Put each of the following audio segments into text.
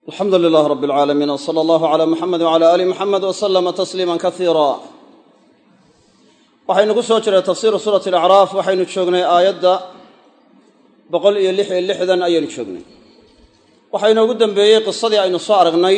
alxamdu lilaah rab alcaalamiin w sala allahu cala muxamed wcala aali muxamed w slama tasliima kasiira waxaynu ku soo jiray tafsiiru suurati alacraaf waxaynu joognay aayadda boqol iyo lix iyo lixdan ayaynu joognay waxaa inoogu dembeeyey qisadii aynu soo aragnay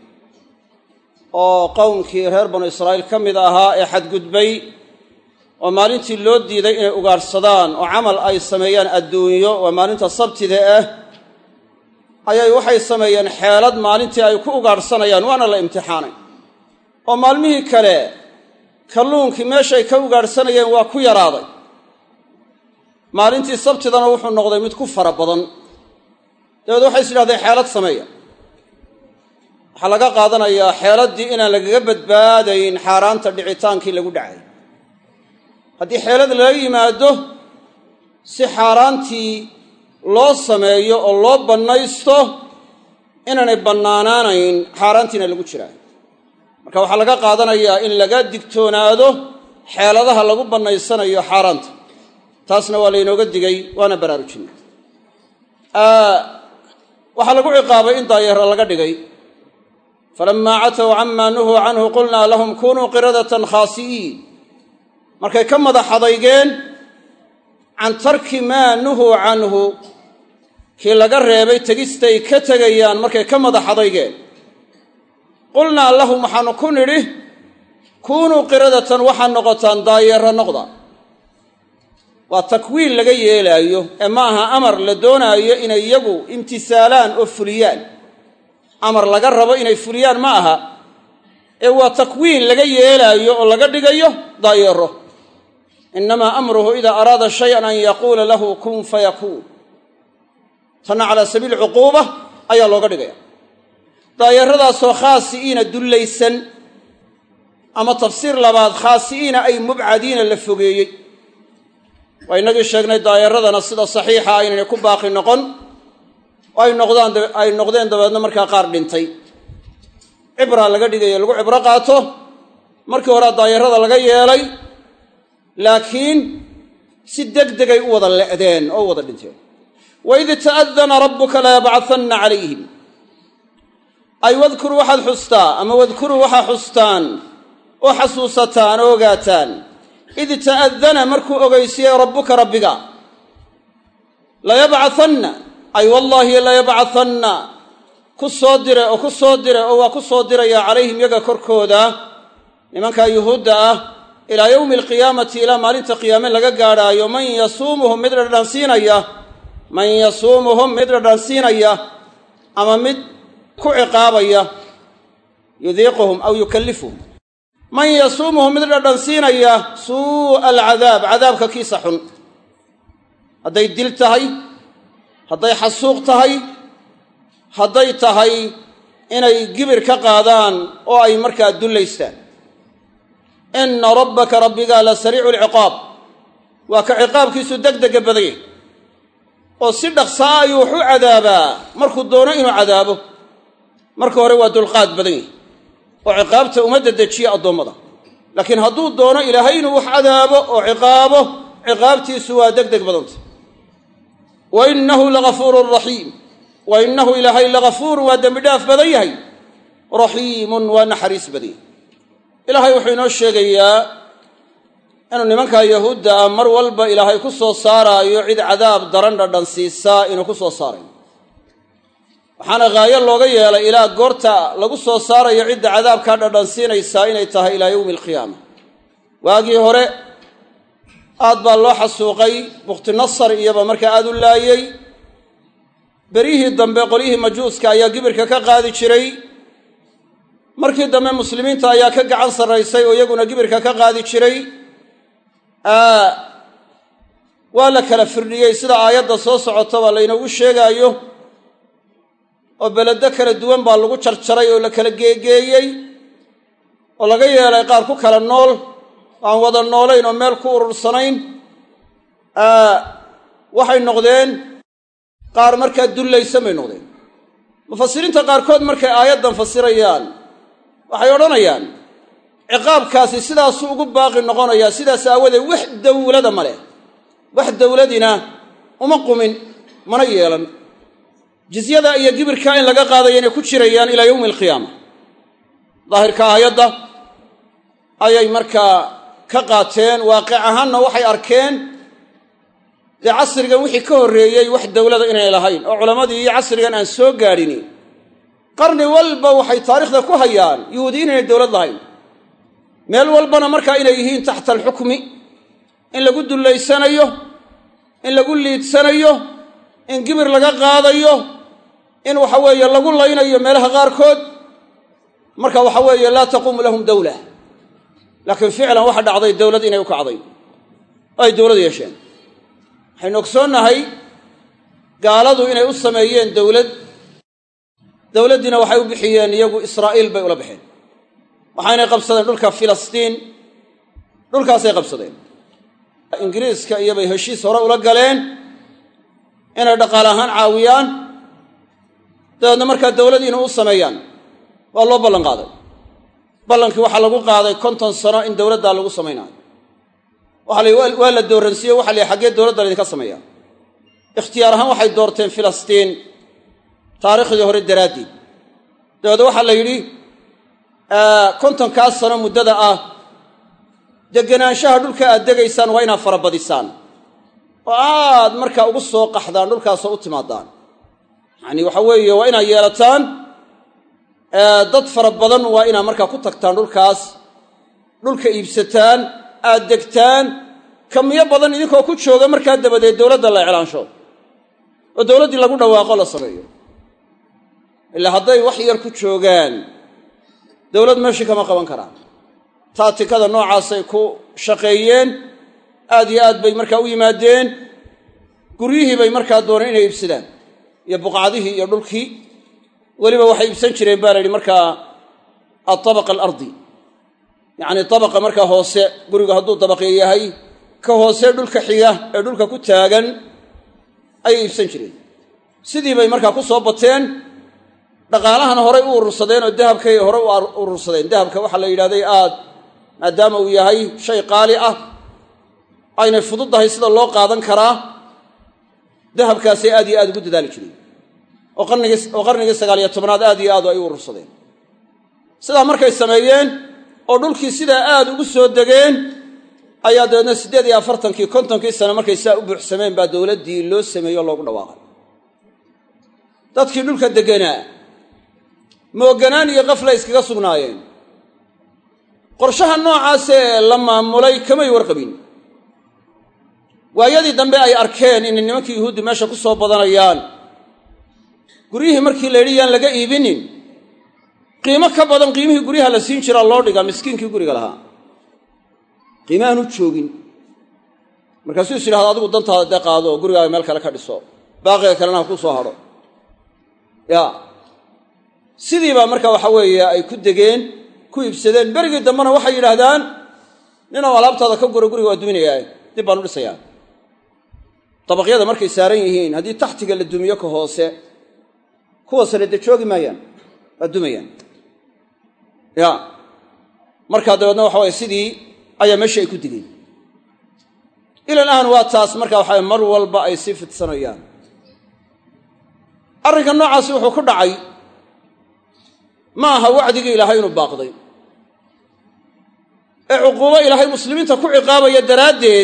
oo qowmkii reer banu israa'iil ka mid ahaa ee xadgudbay oo maalintii loo diiday inay ugaadhsadaan oo camal ay sameeyaan adduunyo waa maalinta sabtida ah ayay waxay sameeyeen xeelad maalintii ay ku ugaadhsanayaan waana la imtixaanay oo maalmihii kale kalluunkii meeshay ka ugaadhsanayeen waa ku yaraaday maalintii sabtidana wuxuu noqday mid ku fara badan dabeed waxay is idhahdeen xeelad sameeya waxaa laga qaadanayaa xeeladdii inaan lagaga badbaadayn xaaraanta dhicitaankii lagu dhacay haddii xeelad lala yimaado si xaaraantii loo sameeyo oo loo bannaysto inaanay bannaanaanayn xaaraantiina lagu jiraa marka waxaa laga qaadanayaa in laga digtoonaado xeeladaha lagu bannaysanayo xaaraanta taasna waa laynooga digay waana baraarujinay waxaa lagu ciqaabay in daayeera laga dhigay falammaa catow camaa nuhuu canhu qulnaa lahum kunuu qiradatan khaasi'iin markay ka madax adaygeen can tarki maa nuhuu canhu kii laga reebay tegistay ka tegayaan markay ka madax adaygeen qulnaa lahum waxaanu ku nidhi kuunuu qiradatan waxaad noqotaan daayeera noqda waa takwiin laga yeelaayo ee ma aha amar la doonaayo inay iyagu imtisaalaan oo fuliyaan amar laga rabo inay fuliyaan ma aha ee waa takwiin laga yeelaayo oo laga dhigayo daayeero innamaa amruhu idaa araada shayan an yaquula lahu kun fayakuun tanna calaa sabiili cuquuba ayaa looga dhigaya daayeeradaasoo khaasi'iina dullaysan ama tafsiir labaad khaasi'iina ay mubcadiina la fogeeyey waa innagii sheegnay daayeeradana sida saxiixa aynayna ku baaqi noqon oo ay noqdaan ay noqdeen dabeedna markaa qaar dhintay cibraa laga dhigayo lagu cibro qaato markii horea daayeerada laga yeelay laakiin si deg degay u wada le'deen oo u wada dhinteen waid ta'adana rabbuka layabcahanna calayhim ay wadkuruu waxaad xustaa ama wadkuruu waxaa xustaan oo xasuusataan oo ogaataan id ta'adana markuu ogeysiiyey rabbuka rabbiga layabcahanna ay wallaahi layabcahanna ku soo dire oo ku soo dire oo waa ku soo diraya calayhim yaga korkooda nimankaa yuhuudda ah ilaa yowmi alqiyaamati ilaa maalinta qiyaame laga gaadhaayo man yasuumuhum mid dhadhansiinaya man yasuumuhum mid dhadhansiinaya ama mid ku ciqaabaya yudiiquhum aw yukallifuhum man yasuumuhum mid dhadhansiinaya suu'a alcadaab cadaabka kiisa xun hadday dil tahay hadday xasuuq tahay hadday tahay inay gibir ka qaadaan oo ay markaa dullaystaan inna rabbaka rabbigaa la sariicu lciqaab waa ka ciqaabkiisu degdega badanyay oo si dhaqsaa ayuu wax u cadaabaa markuu doono inuu cadaabo marka hore waa dulqaad badan yahy oo ciqaabta uma dedejiya addoommada laakiin hadduu doono ilaahay inuu wax cadaabo oo ciqaabo ciqaabtiisu waa deg deg badanta wa innahu lagafuurun raxiim wa innahu ilaahay lagafuurun waa dembi dhaaf badan yahay raxiimun waa naxariis badan yahay ilaahay wuxuu inoo sheegayaa inuu nimankaa yahuudda ah mar walba ilaahay ku soo saaraayo cid cadaab daran dhadhan siisaa inuu ku soo saarayo waxaana haayo looga yeelay ilaa goorta lagu soo saarayo cidda cadaabkaa dhadhan siinaysaa inay tahay ilaa yowmi alqiyaama waagii hore aad baa loo xasuuqay bukhtinasar iyaba markaa aad u laayey beryihii dambe qolyihii majuuska ayaa gibirka ka qaadi jiray markii dambe muslimiinta ayaa ka gacan sarraysay oo iyaguna gibirka ka qaadi jiray waa la kala firdhiyey sida aayadda soo socotaba laynoogu sheegaayo oo beledo kala duwan baa lagu jarjaray oo la kala geegeeyey oo laga yeelay qaar ku kala nool aan wada noolayn oo meel ku urursanayn waxay noqdeen qaar markaa dullaysan bay noqdeen mufasiriinta qaarkood markay aayaddan fasirayaan waxay odhanayaan ciqaabkaasi sidaasuu ugu baaqi noqonayaa sidaas aawadeed wax dawlada ma leh wax dawladina uma qumin mana yeelan jizyada iyo gibirka in laga qaadayo inay ku jirayaan ilaa yowmi alqiyaama daahirka aayadda ayay markaa ka qaateen waaqic ahaanna waxay arkeen dee casrigan wixii ka horreeyey wax dowlada inay lahayn oo culammadii iyo casrigan aan soo gaadhini qarni walba waxay taariikhda ku hayaan yuhuudiyiin inay dowlad lahayn meel walbana markaa inay yihiin taxta alxukmi in lagu dullaysanayo in lagu liidsanayo in gibir laga qaadayo in waxa weeye lagu laynayo meelaha qaarkood marka waxa weeye laa taquumu lahum dowla laakiin ficlan waxa dhacday dowlad inay u kacday oo ay dowlad yeesheen waxaynu ogsoonnahay gaaladu inay u sameeyeen dowlad dowladdiina waxay u bixiyeen iyagu israa'iil bay ula baxeen waxaynay qabsadeen dhulka filistiin dhulkaasay qabsadeen ingiriiska iyobay heshiis hore ula galeen inay dhaqaale ahaan caawiyaan dabeedna markaa dowladiina u sameeyaan waa loo ballan qaaday ballankii waxaa lagu qaaday konton sano in dowladdaa lagu samaynayo waxa la waa la dooransiiye waxa la xaggee dowladda laydinka sameeya ikhtiyaar ahaan waxay doorteen filistiin taarikhdii hore daraaddeed dabeedna waxaa la yidhi kontonkaas sano muddada ah deganaanshaha dhulka aad degaysaan waa inaad farabadisaan oo aad markaa ugu soo qaxdaan dhulkaasoo u timaadaan yacani waxa weeye waa inaad yeelataan dad fara badan waa inaad markaa ku tagtaan dhulkaas dhulka iibsataan aad degtaan kamiyo badan idinkoo ku jooga markaa dabadeed dowladda la iclaansho oo dowladdii lagu dhawaaqo la sameeyo ilaa hadday wax yar ku joogaan dowlad meeshii kama qaban karaan taatikada noocaasay ku shaqeeyeen aad iyo aad bay markaa u yimaadeen guryihii bay markaa dooneen inay iibsadaan iyo buqcadihii iyo dhulkii weliba waxay iibsan jireen baa la yidhi markaa altabaqa alardi yacni tabaqa markaa hoose gurigu hadduu dabaqyo yahay ka hoose dhulka xiga ee dhulka ku taagan ayay iibsan jireen sidii bay markaa ku soo bateen dhaqaalahana horay u urursadeen oo dahabkay horey u urursadeen dahabka waxaa la yidhahday aad maadaama uu yahay shay qaali ah aynay fududdahay sida loo qaadan karaa dahabkaasay aad iyo aad ugu dadaali jireen oo qarnigii oo qarnigii sagaaliyo tobnaad aad iyo aad ay u urursadeen sidaa markay sameeyeen oo dhulkii sidaa aad ugu soo degeen ayaa dabeedna siddeed iyo afartankii kontonkii sane markay sidaa u buuxsameen baa dowladdii loo sameeyey oo loogu dhawaaqay dadkii dhulka degganaa mooganaan iyo qafla iskaga sugnaayeen qorshaha noocaasee la maamulay kamay warqabin waayadii dambe ay arkeen inay nimankii yuhuuddi meesha ku soo badanayaan guryihii markii la yidhi yaan laga iibinin qiimo ka badan qiimihii guryaha la siin jiraa loo dhigaa miskiinkii guriga lahaa qiime aanu joogin markaasuu is yidhahda adigu dantaada dee qaado oo gurigaaga meel kale ka dhiso baaqiga kalena ha kuu soo hadho ya sidii baa marka waxa weeye ay ku degeen ku iibsadeen berigii dambena waxay yidhaahdaan ninoo alaabtaada ka guro guriga waa duminayaa dib baan u dhisayaa dabaqyada markay saaran yihiin haddii taxtiga la dumiyo ka hoose kuwa sare dee joogi maayaan waa dumayaan ya markaa dabeedna waxa waye sidii ayaa meeshii ay ku digeen ilan ahan waa taas marka waxawe mar walba ay sii fidsanayaan arrinka noocaasi wuxuu ku dhacay ma aha wacdigii ilaahay inuu baaqday ee cuquubo ilaahay muslimiinta ku ciqaabaya daraaddeed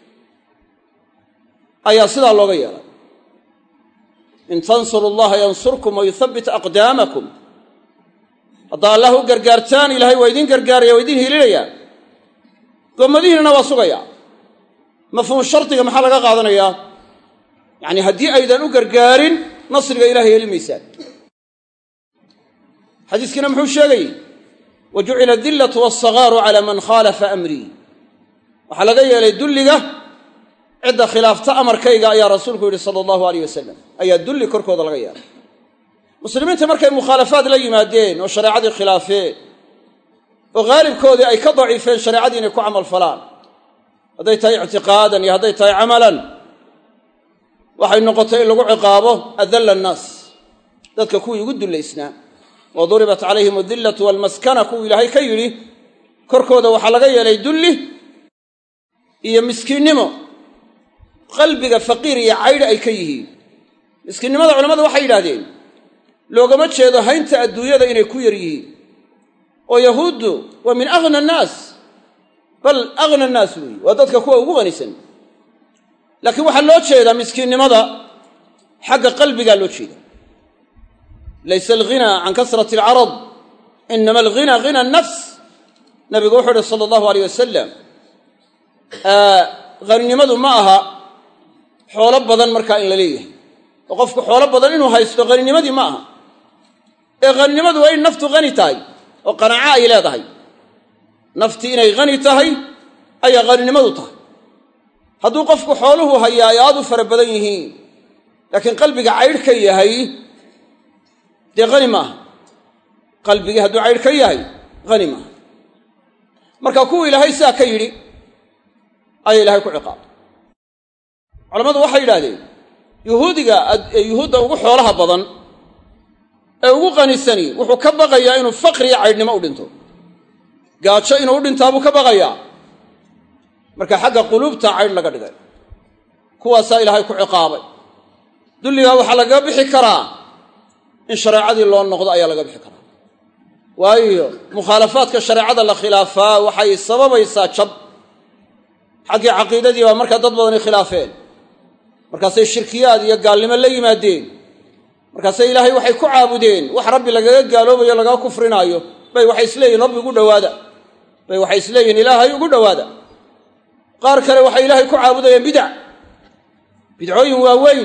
ayaa sidaa looga yeelay in tansuru allaha yansurkum wa yuthabbit aqdaamakum haddaa allah u gargaartaan ilaahay waa idiin gargaaraya waa idiin hiilinayaa gommadihiinana waa sugayaa mafhuum shardiga maxaa laga qaadanayaa yacni haddii aydan u gargaarin nasriga ilahay heli maysaan xadiiskiina muxuu sheegayey wa jucila adillatu walsagaaru calaa man khaalafa amrii waxaa laga yeelay dulliga cidda khilaafta amarkayga ayaa rasuulku yidhi sala allahu aleyh wasalam ayaa dulli korkooda laga yeelay muslimiinta markay mukhaalafaad la yimaadeen oo shareecadii khilaafeen oo haalibkoodii ay ka daciifeen shareecadii inay ku camal falaan hadday tahay ictiqaadan iyo hadday tahay camalan waxay noqotay in lagu ciqaabo adalla annaas dadka kuwii ugu dullaysnaa wa duribat calayhim adillatu walmaskana kuwuu ilaahay ka yidhi korkooda waxaa laga yeelay dulli iyo miskiinnimo qalbiga faqiir iyo caydha ay ka yihiin miskiinnimada culammadu waxay yidhaahdeen loogama jeedo haynta adduunyada inay ku yar yihiin oo yahuuddu waa min aghna annaas bal aghna annaas weeye waa dadka kuwa ugu qanisan laakiin waxaa loo jeedaa miskiinnimada xagga qalbigaa loo jeeda laysa alghinaa can kasrati alcarad inama alghina hina annafs nabigu wuxuu uhi sala allahu aleyh wasalam haninimadu ma aha xoolo badan markaa in la leeyahay oo qofku xoolo badan inuu haysto haninimadii ma aha ee haninimadu waa in naftu hani tahay oo qanaaco ay leedahay naftii inay hani tahay ayaa haninimadu tahay hadduu qofku xooluhu hayaa ay aad u fara badan yihiin laakiin qalbiga caydh ka yahay dee hani maaha qalbigii hadduu caydh ka yahay hani maaha marka kuwa ilaahay sidaa ka yidhi ayaa ilahay ku ciqaabay culammadu waxay yidhahdeen yuhuudiga yuhuudda ugu xoolaha badan ee ugu qanisani wuxuu ka baqayaa inuu faqriya caydhnimo u dhinto gaajo inuu u dhintaa buu ka baqayaa marka xagga quluubta caydh laga dhigay kuwaasaa ilaahay ku ciqaabay dulligaa waxaa lagaga bixi karaa in shareecadii loo noqdo ayaa laga bixi karaa waayo mukhaalafaadka shareecada la khilaafaa waxay sababaysaa jab xaggii caqiidadii baa markaa dad badani khilaafeen markaasay shirkiyaad iyo gaalnimo la yimaadeen markaasay ilaahay waxay ku caabudeen wax rabbi lagaga gaaloobayo lagaga kufrinaayo bay waxay isleeyihin rabbi ugu dhowaada bay waxay isleeyihin ilaahay ugu dhowaada qaar kale waxay ilaahay ku caabudayeen bidac bidcooyin waaweyn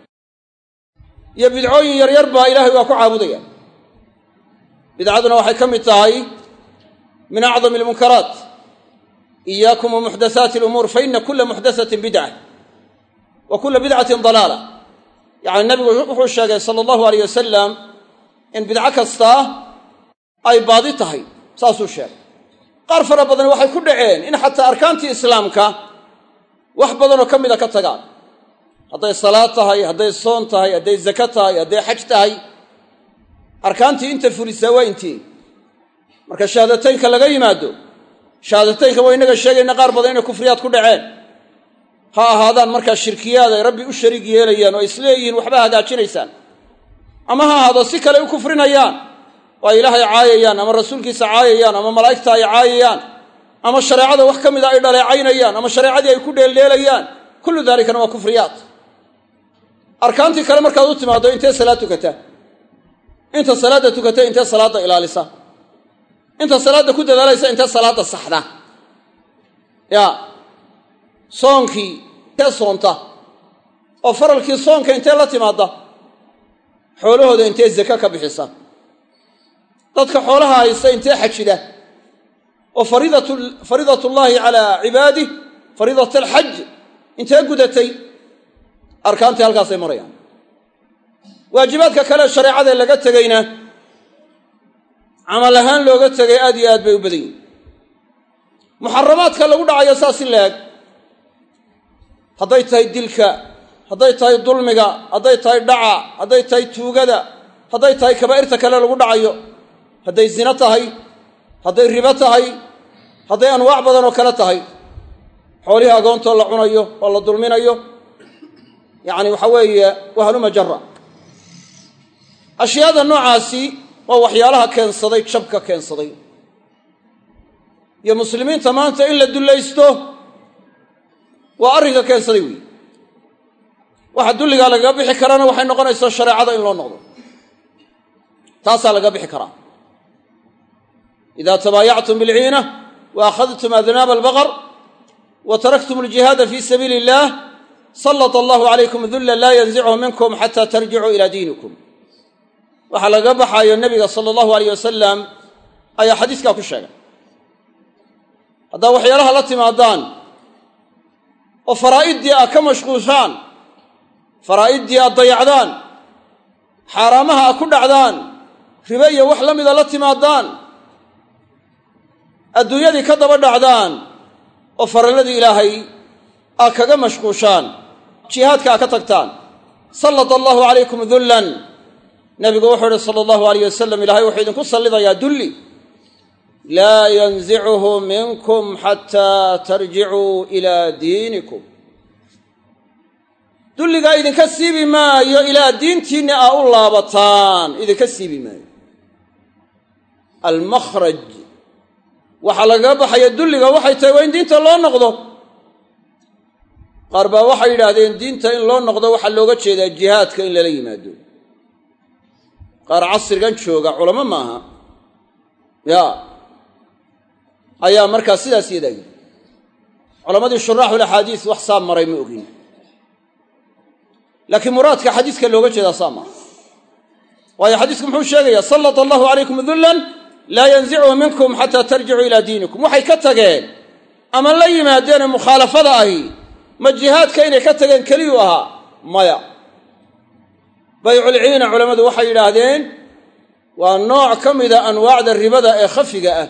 iyo bidcooyin yaryar baa ilaahay waa ku caabudaya bidcaduna waxay ka mid tahay min acdami almunkaraat iyaakum wa muxdathaati alumuur fa ina kula muxdathatin bidca wa kula bidcatin dalaala yacni nabigu wuxuu sheegay sala allahu aleyh wasalam in bidco kastaa ay baadi tahay saasuu sheegay qaar fara badan waxay ku dhaceen in xataa arkaantii islaamka wax badanoo ka mida ka tagaan hadday salaad tahay hadday soon tahay hadday zako tahay hadday xaj tahay arkaantii inta fulisaa waa intii marka shahaadateynka laga yimaado shahaadateynka waa innaga sheegayna qaar badan inay kufriyaad ku dhaceen ha ahaadaan markaa shirkiyaad ay rabbi u shariig yeelayaan oo ay isleeyihiin waxba hagaajinaysaan ama ha ahaado si kale u kufrinayaan oo ay ilaahay caayayaan ama rasuulkiisa caayayaan ama malaa'igta ay caayayaan ama shareecada wax ka mida ay dhaleecaynayaan ama shareecadii ay ku dheeldheelayaan kullu daalikana waa kufriyaad arkaantii kale markaad u timaaddo intee salaad tukataa inta salaadda tukata intee salaadda ilaalisa inta salaadda ku dadaalaysa intee salaadda saxda ya soonkii intee soonta oo faralkii soonka intee la timaadda xoolahooda intee zake ka bixisa dadka xoolaha haysta intee xajida oo fariidatullaahi calaa cibaadih fariidat alxaj intee gudatay arkaantii halkaasay marayaan waajibaadka kale shareecada laga tegayna camal ahaan looga tegay aad iyo aad bay u badan yihin muxaramaadka lagu dhacayo saas in la-eg hadday tahay dilka hadday tahay dulmiga hadday tahay dhaca hadday tahay tuugada hadday tahay kabaa'irta kale lagu dhacayo hadday zino tahay hadday ribo tahay hadday anwaac badan oo kale tahay xoolihii agoontoo la cunayo oo la dulminayo yacni waxa weeye wahaluma jara ashyaada noocaasi waa waxyaalaha keensaday jabka keensaday iyo muslimiinta maanta in la dullaysto waa arrinka keensaday weyi waxa dulligaa lagaga bixi karana waxay noqonaysaa shareecada in loo noqdo taasaa lagaga bixi karaa ida tabaayactum bilciina wa akhadtum adnaaba albaqar wa taraktum aljihaada fi sabiili illah sallata allahu calaykum dulla laa yanzichu minkum xata tarjicuu ila diinikum waxaa lagaga baxaayo nebiga sala allahu aleyh wasalam ayaa xadiiskaa ku sheegay haddaa waxyaalaha la timaadaan oo faraa'iddii aad ka mashquushaan faraa'iddii aad dayacdaan xaaraamaha aad ku dhacdaan ribe iyo wax la mida la timaadaan adduunyadii ka daba dhacdaan oo faralladii ilaahay aad kaga mashquushaan jihaadka aad ka tagtaan sallata allahu calaykum dullan nabigu wuxuu uhi sala allahu alayh wasalam ilahay wuxuu idinku sallidayaa dulli laa yanzicuhu minkum xataa tarjicuu ilaa diinikum dulligaa idinka siibi maayo ilaa diintiinna aa u laabataan idinka siibi maayo almakhraj waxaa lagaga baxaya dulliga waxay tahay waa in diinta loo noqdo qaar baa waxay yidhaahdeen diinta in loo noqdo waxaa looga jeedaa jihaadka in lala yimaado qaar casrigan jooga culamo maaha ya ayaa markaa sidaas yadaa yidhi culammadii shuraaxul axaadiis wax saa maray ma ogin laakiin muraadka xadiiska looga jeedaa saa maaha waayo xadiisku muxuu sheegayaa sallata allahu calaykum dullan laa yanzichu minkum xataa tarjicuu ilaa diinikum waxay ka tageen ama la yimaadeenee mukhaalafada ahi ma jihaadka inay ka tageen keliyuu ahaa maya bayculciina culammadu waxay yidhaahdeen waa nooc ka mida anwaacda ribada ee khafiga ah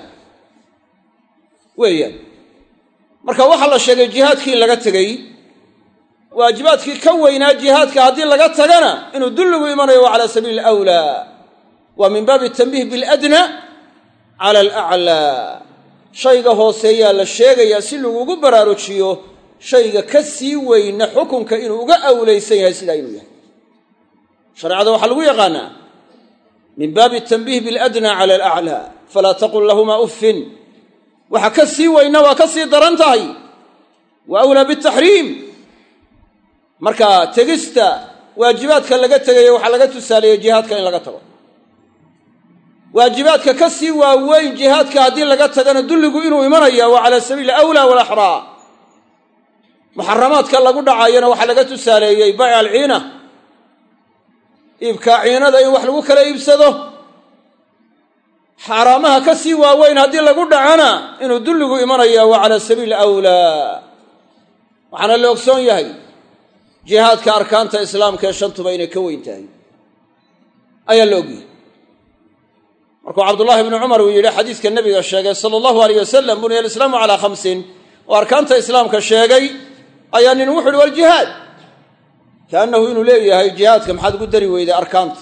weeyaan marka waxaa la sheegay jihaadkii in laga tegey waajibaadkii ka weynaa jihaadka haddii laga tagana inuu dulligu imanayo waa cala sabiili alawlaa waa min baabi tanbiih biladna cala alaclaa shayga hooseeyaa la sheegayaa si lagugu baraarujiyo shayga ka sii weyna xukunka inuu uga awlaysan yahay sidaa inuu yahay shareecada waxaa lagu yaqaanaa min baabi tanbiih biladna cala alaclaa falaa taqul lahumaa uffin waxa ka sii weyna waa ka sii daran tahay wa awlaa bitaxriim marka tegista waajibaadka laga tegayo waxaa laga tusaaleeyey jihaadka in laga tago waajibaadka ka sii waaweyn jihaadka haddii laga tagana dulligu inuu imanaya waa cala sabiili awlaa walaxraa muxaramaadka lagu dhacayana waxaa laga tusaaleeyey bayc alciina iibkaa ciinada in wax lagu kala iibsado xaaraamaha ka sii waaweyn haddii lagu dhacana inuu dulligu imanaya waa cala sabiili awlaa waxaana la ogsoon yahay jihaadka arkaanta islaamka ee shantuba inay ka weyn tahay ayaa la ogyahay markuu cabdullaahi ibnu cumar uu yidhi xadiiska nebiga sheegay sala allahu aleyh wasalam buniya alislaamu calaa khamsin oo arkaanta islaamka sheegay ayaa nin wuxu uhi waljihaad kaannahu inuu leeyahay jihaadka maxaad ugu dari weyday arkaanta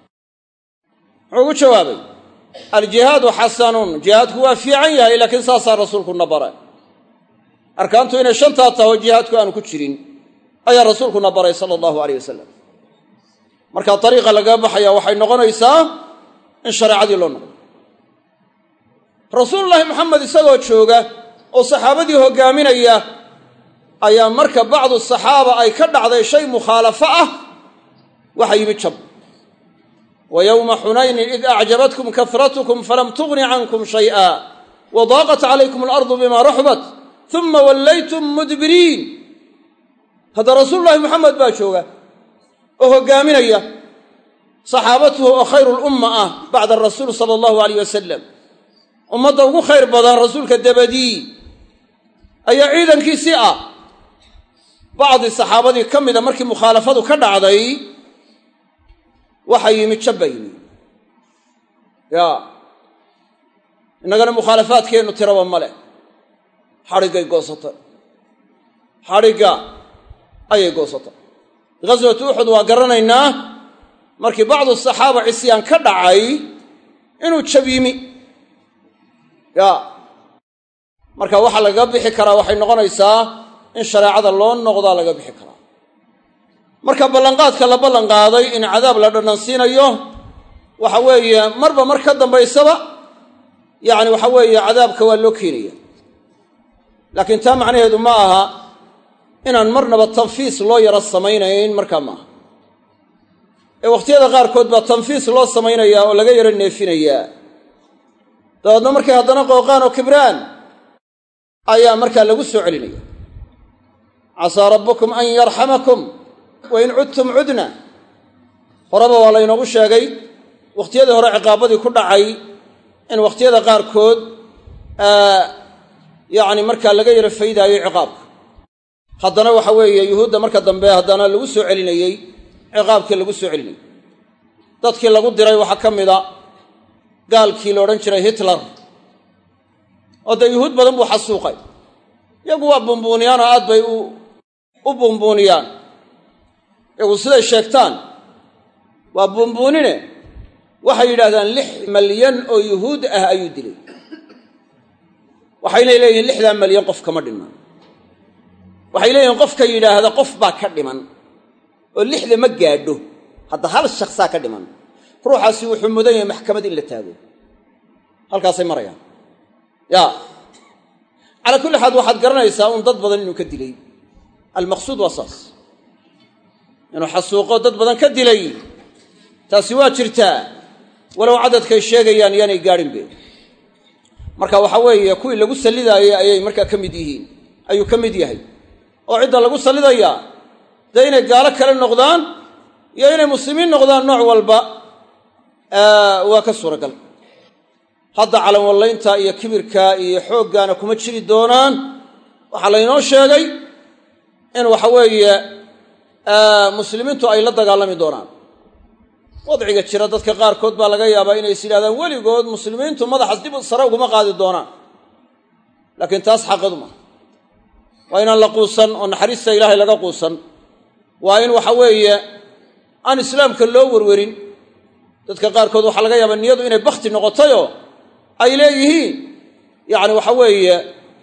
muxuu ugu jawaabay aljihaadu xasanun jihaadku waa fiican yahay laakiin saasaa rasuulkuna baray arkaantu inay shantaa taho jihaadku aanu ku jirin ayaa rasuulkuna baray sala allahu aleyh wasalam marka dariiqa lagaga baxaya waxay noqonaysaa in shareecadii loo noqdo rasuulullaahi maxamed isagoo jooga oo saxaabadii hoggaaminaya ayaa marka bacdu saxaaba ay ka dhacday shay mukhaalafo ah waxa yimi jab wa yowma xunaynin id acjabatkum kahratkum falam tugni cankum shay'a wa daaqat calaykum alardu bima raxbat uma wallaytum mudbiriin hadda rasuululahi moxamed baa jooga oo hoggaaminaya saxaabatuhu oo khayru lumma ah bacda arasuul sala allahu aleyh wasalam ummadda ugu khayr badan rasuulka dabadii ayaa ciidankiisii ah bacdi saxaabadii ka mida markii mukhaalafadu ka dhacday waxa yimi jabba yimi ya innagana mukhaalafaadkeennu tiraba ma leh xadhiggay goosatay xadhigga ayay goosatay ghaswatu uxud waa garanaynaa markii bacdu saxaaba cisyaan ka dhacay inuu jab yimi ya marka waxaa lagaga bixi karaa waxay noqonaysaa in shareecada loo noqdaa laga bixi karaa marka ballanqaadka la ballanqaaday in cadaab la dhanansiinayo waxa weeye marba mar ka dambaysaba yacni waxa weeye cadaabka waa loo keenaya laakiin taa macnaheedu ma aha inaan marnaba tanfiis loo yaro samaynayn markaa maaha ee wakhtiyada qaarkood baa tanfiis loo samaynayaa oo laga yaro neefinayaa dabeedna markay haddana qooqaan oo kibraan ayaa markaa lagu soo celinaya casaa rabbukum an yarxamakum wa in cudtum cudna horeba waa laynoogu sheegay wakhtiyadii hore ciqaabadii ku dhacay in wakhtiyada qaarkood yacni markaa laga yaro faydaayo ciqaabka haddana waxa weeye yuhuudda marka dambe haddana lagu soo celinayey ciqaabkii lagu soo celinayey dadkii lagu diray waxaa ka mida gaalkii la odhan jiray hitler oo dee yuhuud badan buu xasuuqay iyagu waa buunbuuniyaan oo aad bay u buunbuuniyaan iyagu siday sheegtaan waa buunbuunine waxay yidhahdaan lix malyan oo yuhuud ah ayuu dilay waxayna leeyihiin lixdaa malyan qof kama dhiman waxay leeyihiin qofka yidhaahda qof baa ka dhiman oo lixda ma gaadho hadda hal shaksaa ka dhiman ruuxaasi wuxuu mudan yahay maxkamad in la taago halkaasay marayaan ya calaa kulli xaal waxaad garanaysaa un dad badan inuu ka dilay almaqsuud waa saas inuu xasuuqo dad badan ka dilay taasi waa jirtaa walow cadadkay sheegayaan yaanay gaadhinbe marka waxa weeye kuwii lagu sallidaayey ayay markaa ka mid yihiin ayuu ka mid yahay oo cidda lagu sallidayaa dee inay gaalo kale noqdaan iyo inay muslimiin noqdaan nooc walba waa ka suuragal hadda calanwallaynta iyo kibirka iyo xooggaana kuma jiri doonaan waxaa laynoo sheegay in waxa weeye muslimiintu ay la dagaalami doonaan wadciga jira dadka qaarkood baa laga yaabaa inay is yidhahdaan weligood muslimiintu madaxas dib sare uguma qaadi doonaan laakiin taas xaqadu maha waa inaan la quusan oo naxariista ilaahay laga quusan waa in waxa weeye aan islaamka loo werwerin dadka qaarkood waxaa laga yaabaa niyadu inay bakhti noqotayoo ay leeyihiin yacni waxa weeye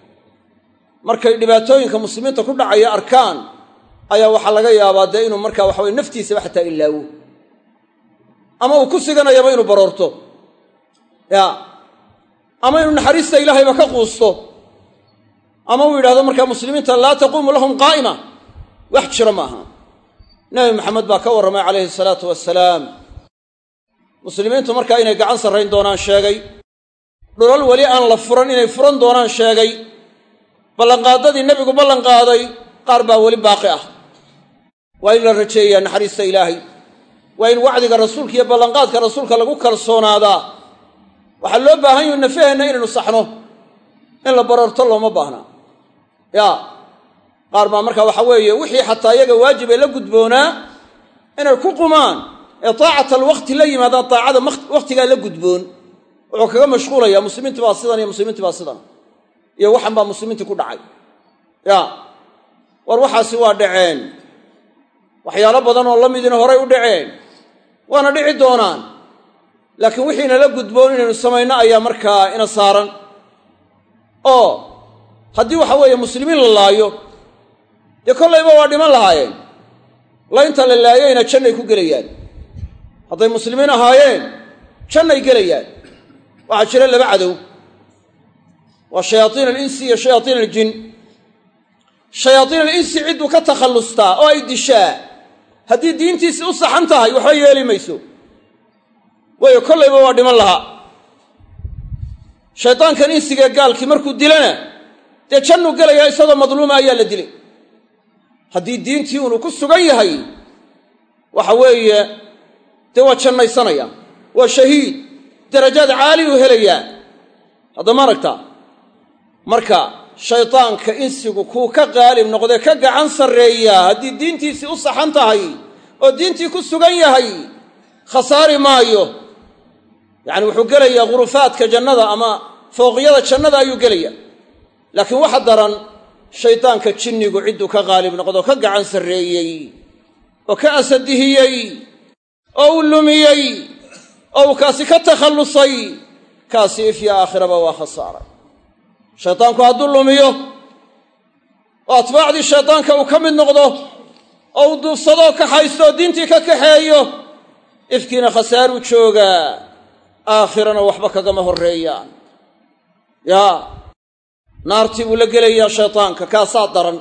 markay dhibaatooyinka muslimiinta ku dhacaya arkaan ayaa waxaa laga yaabaa dee inuu markaa waxa weye naftiisaba xataa ilaawo ama uu ku siganayaba inuu baroorto ya ama inuu naxariista ilaahayba ka quusto ama uu yidhahdo markaa muslimiinta laa taquumu lahum qaa'ima wax jira maaha nebi maxamed baa ka warramay calayhi salaatu wasalaam muslimiintu markaa inay gacan sarrayn doonaan sheegay dhulal weli aan la furan inay furan doonaan sheegay ballanqaaddadii nebigu ballanqaaday qaar baa weli baaqi ah waa in la rajeeyaa naxariista ilaahay waa in wacdiga rasuulka iyo ballanqaadka rasuulka lagu kalsoonaadaa waxaa loo baahan yahu nafaheenna inaynu saxno in la baroorto looma baahna ya qaar baa marka waxa weeye wixii xataa iyaga waajib ee la gudboonaa inay ku qumaan ee taacata alwaqti la yimaadaan taacada wakhtigaa la gudboon wuxuu kaga mashquulaya muslimiinti baa sidan iyo muslimiinti baa sidan iyo waxan baa muslimiinti ku dhacay ya war waxaasi waa dhaceen waxyaalo badan oo la midina horay u dhaceen waana dhici doonaan laakiin wixiina la gudboon inaynu samayno ayaa markaa ina saaran oo haddii waxa weeye muslimiin la laayo dee kollayba waa dhiman lahaayeen laynta la laayayna jannay ku gelayaan hadday muslimiin ahaayeen jannay gelayaan waxaa jira laba cadow waa shayaaiin alinsi iyo shayaaiin aljin shayaaiin alinsi cidduu ka takhallustaa oo ay dishaa haddii diintiisi u saxan tahay waxba yeeli mayso waayo kollayba waa dhiman lahaa shaydaankan insigee gaalkii markuu dilana dee jannuu gelayaa isagoo madluuma ayaa la dilay haddii diintii unu ku sugan yahay waxa weeye dee waa jannaysanaya waa shahiid darajaad caaliyuu helayaa haddama aragtaa marka shaydaanka insigu kuu ka qaalib noqdee ka gacan sarreeyaa haddii diintiisii u saxan tahay oo diintii ku sugan yahay khasaari maayo yacani wuxuu gelayaa ghurufaadka jannada ama fooqyada jannada ayuu gelaya laakiin waxa daran shaydaanka jinnigu cidduu ka qaalib noqdoo ka gacan sarreeyey oo ka asadihiyey oo uu lumiyey oo uu kaasi ka takhallusay kaasi ifya aakhiraba waa khasaaray shaydaanku hadduu lumiyo oo atbaacdii shaydaanka uu ka mid noqdo oo uu duufsadoo kaxaysto oo diintii ka kaxeeyo ifkiina khasaaruu joogaa aakhirana waxba kagama horreeyaan yaa naartii buu la gelayaa shaydaanka kaasaa daran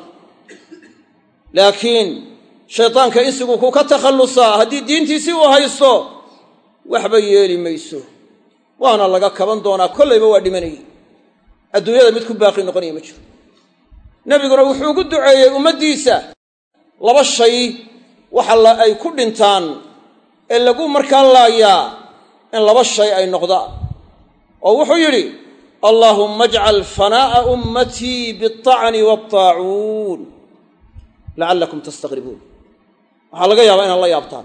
laakiin shaydaanka insigu kuu ka takhallusaa haddii diintiisii uu haysto waxba yeeli mayso waana laga kaban doonaa kollayba waa dhimanayay adduunyada mid ku baaqi noqonaya ma jiro nebiguna wuxuu ugu duceeyey ummaddiisa laba shay waxa la ay ku dhintaan ee lagu markaa laayaa in laba shay ay noqdaan oo wuxuu yidhi allaahumma ajcal fanaa'a ummatii bialطacni waalطaacuun lacallakum tastaqribuun waxaa laga yaabaa inaad la yaabtaan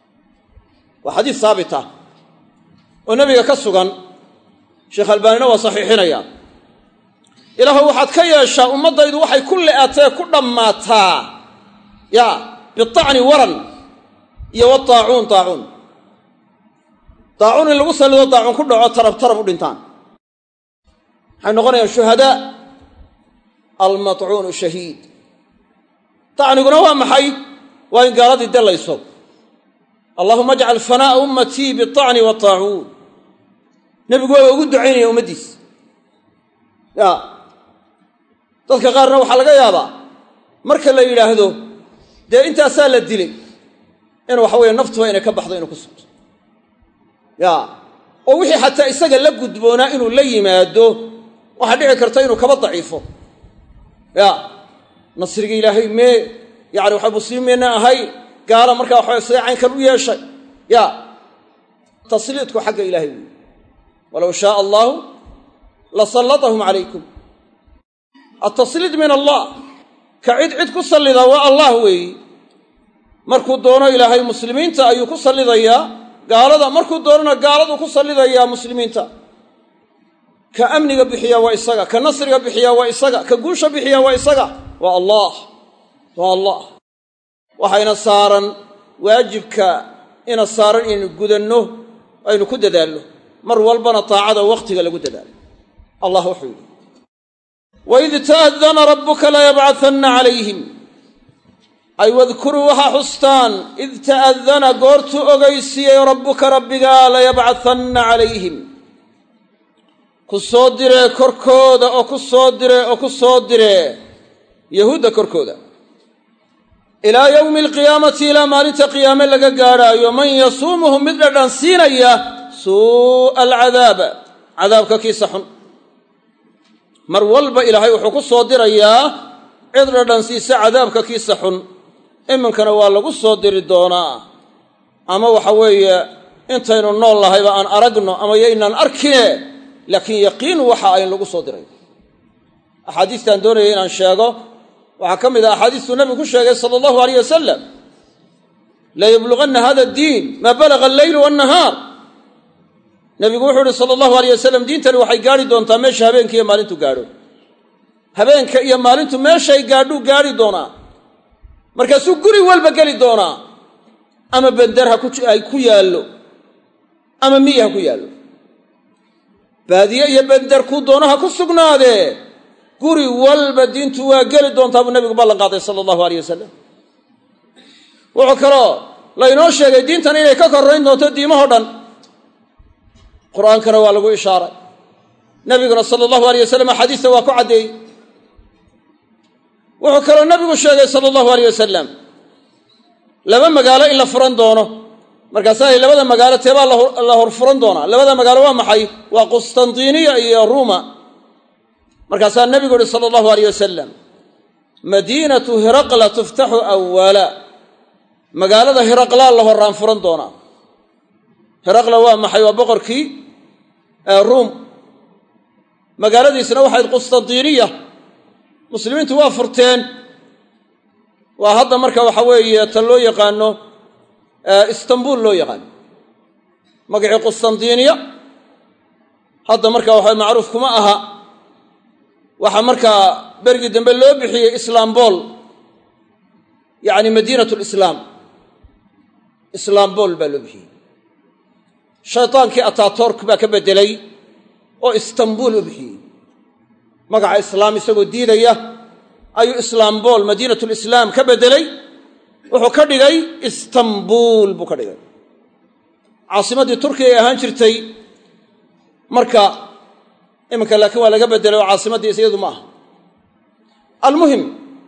waa xadiis saabita oo nebiga ka sugan sheekh albaanina waa saxiixinaya ilaahu waxaad ka yeeshaa ummaddaydu waxay ku le'atee ku dhammaataa ya biacni waran iyo wataacuun taacuun taacuun in lagu sallido taacuun ku dhaco tarab tarab u dhintaan waxay noqonayaan shuhadaa almatcuunu shahiid tacniguna waa maxay waa in gaaladii delayso allahuma ajcal fanaa'a ummatii biacni wataacuun nebigu waa ugu ducaynaya ummaddiisa ya dadka qaarna waxaa laga yaabaa marka la yidhaahdo dee intaasaa la dilay in waxa weeye naftuba inay ka baxdo inuu ku sugto ya oo wixii xataa isaga la gudboonaa inuu la yimaado waxaa dhici karta inuu kaba daciifo ya nasriga ilaahay mee yani waxa muslimiinna ahay gaala markaa waxaa sida caynkan u yeeshay ya tasliidku xagga ilahay weyi walow shaaa allaahu la sallatahum calaykum altasliid min allah ka cid cid ku sallidaa waa allah weeyi markuu doono ilaahay muslimiinta ayuu ku sallidayaa gaalada markuu doonona gaaladuu ku sallidayaa muslimiinta ka amniga bixiya waa isaga ka nasriga bixiya waa isaga ka guusha bixiya waa isaga waa allah waa allah waxayna saaran waajibka ina saaran inaynu gudanno aynu ku dadaalno mar walbana taacada wakhtiga lagu dadaalo allah wuxuu yidhi waid ta'adana rabbuka layabcahanna calayhim ay wadkuruu waxaa xustaan id ta'adana goortuu ogaysiiyey rabbuka rabbigaa layabcahanna calayhim ku soo diree korkooda oo ku soo diree oo ku soo diree yahuudda korkooda ilaa yowmi alqiyaamati ilaa maalinta qiyaame laga gaadhaayo man yasuumuhum mid dhadhan siinaya suu'a alcadaaba cadaabka kiisa xun mar walba ilaahay wuxuu ku soo dirayaa cid dhadhan siisa cadaabka kiisa xun iminkana waa lagu soo diri doonaa ama waxa weeye intaynu nool lahayba aan aragno ama yaynaan arkine laakiin yaqiin waxa ayn lagu soo diray axaadiistaan doonaya inaan sheego waxaa ka mid ah axaadiistuu nabigu ku sheegay sala allahu aleyh wasalam layabluganna hada addiin maa balaga alleylu wannahaar nabigu wuxuu ihi sala allahu aleyh wasalam diintani waxay gaadhi doontaa meesha habeenka iyo maalintu gaadho habeenka iyo maalintu meeshay gaadhuu gaadhi doonaa markaasuu guri walba geli doonaa ama bender ha ku yaallo ama miyi ha ku yaallo baadiye iyo bender kuu doono ha ku sugnaadee guri walba diintu waa geli doontaa buu nabigu ballan qaaday sala allahu aleyh wasalam wuxuu kaloo laynoo sheegay diintan inay ka korrayn doonto diimahoo dhan qur'aankana waa lagu ishaaray nabiguna sala allahu aleyh wasalam axaadiista waa ku caddeeyey wuxuu kaloo nabigu sheegay sala allahu aleyh wasalam laba magaalo in la furan doono markaasaa labada magaalo teebaa la hor furan doonaa labada magaalo waa maxay waa qustantiniya iyo ruuma markaasaa nabigu uhi sala allahu aleyh wasalam madiinatu hiraqla tuftaxu awala magaalada hiraqlaa la horaan furan doonaa hiraqla waa maxay waa boqorkii ruum magaaladiisna waxayd qustantiniya muslimiintu waa furteen waa hadda marka waxa weeye tan loo yaqaano istanbul loo yaqaano magacii qustantiniya hadda marka waxa macruuf kuma aha waxaa markaa berigii dambe loo bixiyey islaambol yacni madiinat lislaam islaambol baa loo bixiyey shaytaankii atatork baa ka beddelay oo istanbul u bixiyey magaca islaam isagoo diidaya ayuu islaambol madiinatulislaam ka beddelay wuxuu ka dhigay istanbul buu ka dhigay caasimaddii turkiya ay ahaan jirtay marka iminka laakiin waa laga beddelay oo caasimaddiis iyadu ma aha almuhim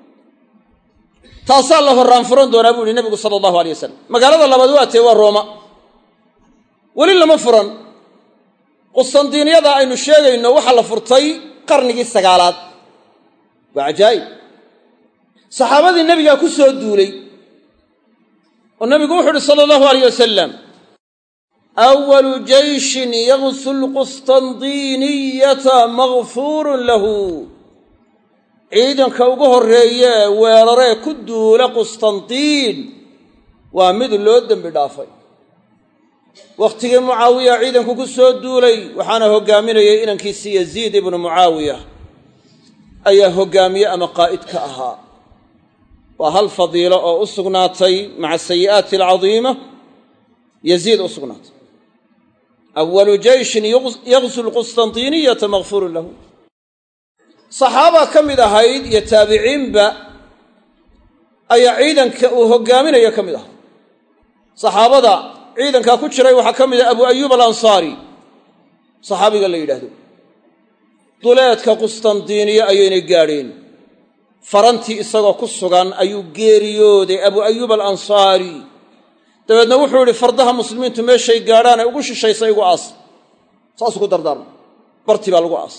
taasaa la horraan furan doonaa buu yihi nabigu sala allahu alay wasalam magaalada labaad waa tee waa rooma weli lama furan qustandiiniyada aynu sheegayno waxaa la furtay qarnigii sagaalaad waa cajaa'ib saxaabadii nebigaa ku soo duulay oo nabigu wuxu uhi sala allahu aleyh wasalam awalu jeyshin yagsu lqustandiiniyata makfuurun lahu ciidanka ugu horreeyee weeraree ku duula qustandiin waa mid loo dembi dhaafay wakhtigii mucaawiya ciidanku ku soo duulay waxaana hoggaaminayay inankiisi yaziid ibnu mucaawiya ayaa hoggaamiye ama qaa'id ka ahaa waa hal fadiilo oo u sugnaatay maca sayi'aati alcadiima yaziid u sugnaatay awalu jeyshin yagsu lqustandiiniyata makfuurun lahu saxaaba ka mid ahayd iyo taabiciinba ayaa ciidanka uu hogaaminayo ka mid ah saxaabada ciidankaa ku jiray waxaa ka mid ah abu ayuub alansaari saxaabiga la yidhaahdo duleedka qustandiiniye ayaynay gaadheen farantii isagoo ku sugan ayuu geeriyooday abu ayuub alansaari dabeedna wuxuu idhi fardaha muslimiintu meeshay gaadhaan ay ugu shishaysa igu aas saasuu ku dardaarma bartii baa lagu aas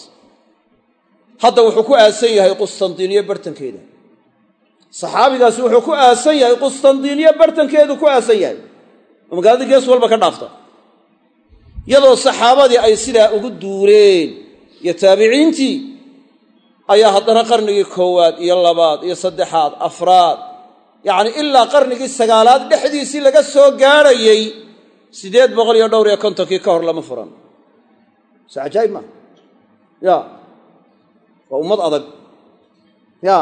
hadda wuxuu ku aasan yahay qustandiiniye bartankeeda saxaabigaasi wuxuu ku aasan yahay qustandiiniye bartankeedu ku aasan yahay oo magaalada gees walba ka dhaafta iyadoo saxaabadii ay sidaa ugu duureen iyo taabiciintii ayaa haddana qarnigii koowaad iyo labaad iyo saddexaad afraad yacni ilaa qarnigii sagaalaad dhexdiisii laga soo gaadhayey siddeed boqol iyo dhowr iyo kontonkii ka hor lama furan se cajaa'ib maa ya waa ummad adag ya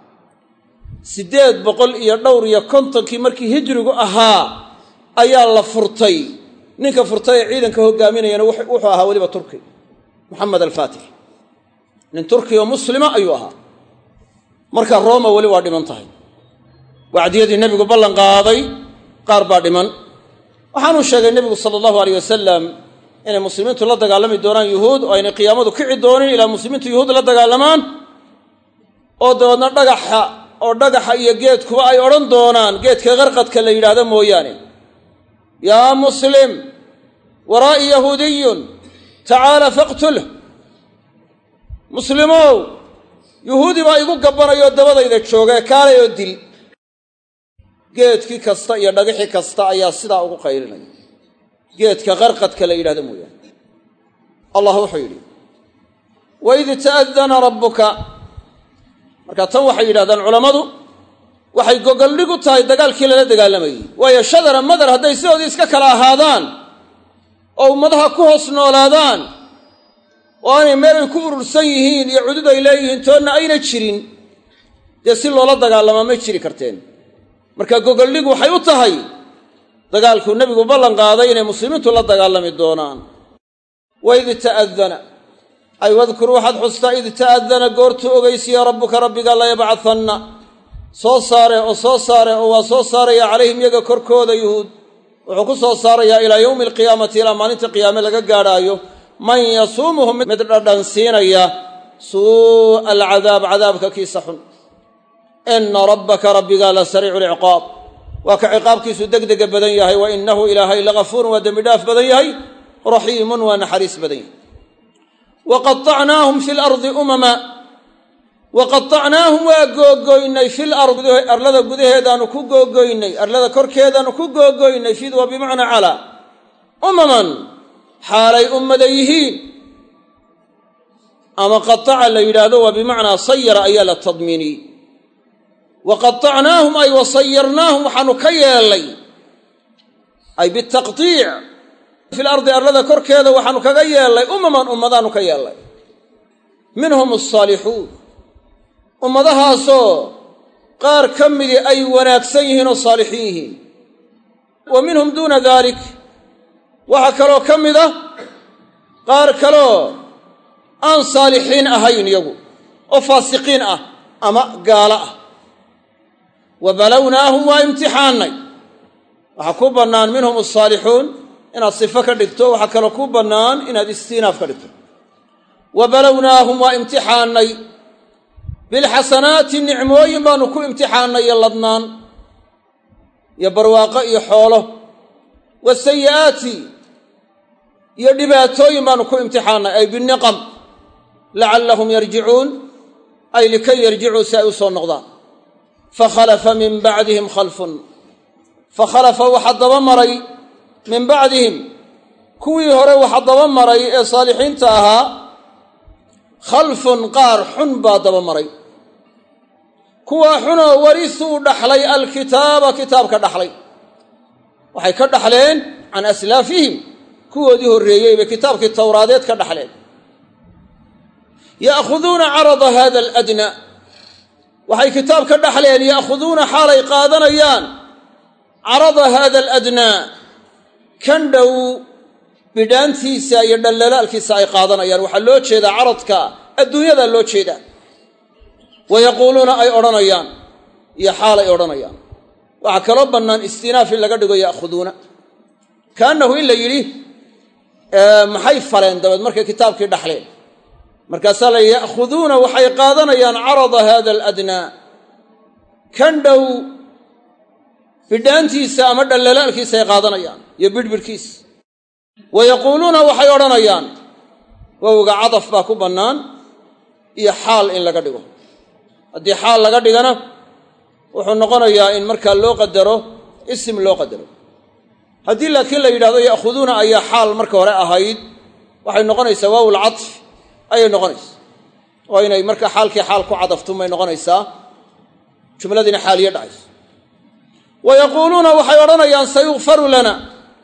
siddeed boqol iyo dhowr iyo kontonkii markii hijrigu ahaa ayaa la furtay ninka furtay ee ciidanka hogaaminayana wuxuu ahaa weliba turki moxamed alfaatix nin turki oo muslima ayuu ahaa marka rooma weli waa dhiman tahay wacdiyadii nebigu ballan qaaday qaar baa dhiman waxaanuu sheegay nebigu sala allahu aleyh wasalam inay muslimiintu la dagaalami doonaan yuhuud oo aynay qiyaamadu kici doonin ilaa muslimiintu yuhuud la dagaalamaan oo dabeedna dhagaxa oo dhagaxa iyo geedkuba ay odhan doonaan geedka qarqadka la yidhaahdo mooyaane yaa muslim waraa'i yahuudiyun tacaala faqtulh muslimow yuhuudi baa igu gabbanayoo dabadayda joogee kaalay oo dil geedkii kasta iyo dhagixi kasta ayaa sidaa ugu qaylinaya geedka qarqadka la yidhahdo mooyaane allah wuxuu yidhi waid ta'adana rabbuka marka tan waxay yidhahdaan culammadu waxay gogoldhig u tahay dagaalkii lala dagaalamayey waayo shadara madar hadday sidoodii iska kala ahaadaan oo ummadaha ku hoos noolaadaan oo aanay meelay ku urursan yihiin iyo cudud ay leeyihiin toonna ayna jirin dee si loola dagaalamaa may jiri karteen marka gogoldhig waxay u tahay dagaalkuu nebigu ballan qaaday inay muslimiintu la dagaalami doonaan waid ta'adana ay wadkur waxaad xustaa id ta'adana goortuu ogeysiya rabbuka rabbiga layabcahanna soo saare oo soo saare oo waa soo saaraya calayhim yaga korkooda yuhuud wuxuu ku soo saarayaa ilaa yowmi alqiyaamati ilaa maalinta qiyaame laga gaadhaayo man yasuumuhum mid dhadhansiinaya suu'a alcadaab cadaabka kiisa xun ina rabbaka rabbiga la sariicu lciqaab waa ka ciqaabkiisu degdega badan yahay wa inahu ilaahay lagafuurun waa dembi dhaaf badan yahay raxiimun waa naxariis badan yahay wa qaطacnaahum fi lardi umama wa qaطacnaahum waa googoynay fil ardi arlada gudaheedaanu ku googoynay arlada korkeedaanu ku googoynay fid waa bimacnaa calaa umaman xaalay ummada yihiin ama qataca la yidhaahdo waa bimacnaa sayara ayaa la tadmiiniyey wa qaطacnaahum ay wa sayarnaahum waxaanu ka yeellay ay bitaqطiic fil ardi arlada korkeeda waxaanu kaga yeellay umaman ummadaanu ka yeellay minhum asaalixuun ummadahaasoo qaar ka midii ay wanaagsan yihiin oo saalixiin yihiin wa minhum duuna dalik waxaa kaloo ka mid ah qaar kaloo aan saalixiin ahayn iyagu oo faasiqiin ah ama gaalo ah wa balownaahum waa imtixaannay waxaa ku bannaan minhum asaalixuun inaad sifo ka dhigto waxaa kaloo ku bannaan inaad istiinaaf ka dhigto wa balownaahum waa imtixaannay bilxasanaati nicmooyin baanu ku imtixaannay iyo ladnaan iyo barwaaqo iyo xoolo wasayi'aati iyo dhibaatooyin baanu ku imtixaannay ay biniqam lacallahum yarjicuun ay likay yarjicuu si ay u soo noqdaan fakhalafa min bacdihim khalfun fakhalafa waxaa daba maray min bacdihim kuwii hore waxa daba maray ee saalixiinta ahaa khalfun qaar xun baa daba maray kuwaa xunoo warisuu dhaxlay alkitaaba kitaabka dhaxlay waxay ka dhaxleen can aslaafihim kuwoodii horreeyey bay kitaabkii towraadeed ka dhaxleen ya'khuduuna carada hada aladnaa waxay kitaab ka dhaxleen ya'khuduuna xaalay qaadanayaan carada hada aladnaa kan dhow bidhaantiisa iyo dhallalaalkiisa ay qaadanayaan waxaa loo jeedaa caradka adduunyadaa loo jeedaa wa yaquuluuna ay odhanayaan iyo xaal ay odhanayaan waxaa kaloo bannaan istinaaf in laga dhigo ya'khuduuna kaannahu in la yidhi maxay faleen dabeed markay kitaabkii dhaxleen markaasaa la ya'khuduuna waxay qaadanayaan carada hada aladnaa kan dhow bidhaantiisa ama dhallalaalkiisa ay qaadanayaan iyo bidhbidhkiisa wa yaquuluuna waxay odhanayaan wowga cadaf baa ku bannaan iyo xaal in laga dhigo haddii xaal laga dhigana wuxuu noqonayaa in markaa loo qadaro isim loo qadaro haddii laakiin la yidhahdo ya'khuduuna ayaa xaal marka hore ahayd waxay noqonaysaa waawul catf ayay noqonaysaa oo inay markaa xaalkii xaal ku cadaftumay noqonaysaa jumladiina xaaliyo dhacayso wa yaquuluuna waxay odhanayaan sayukfaru lana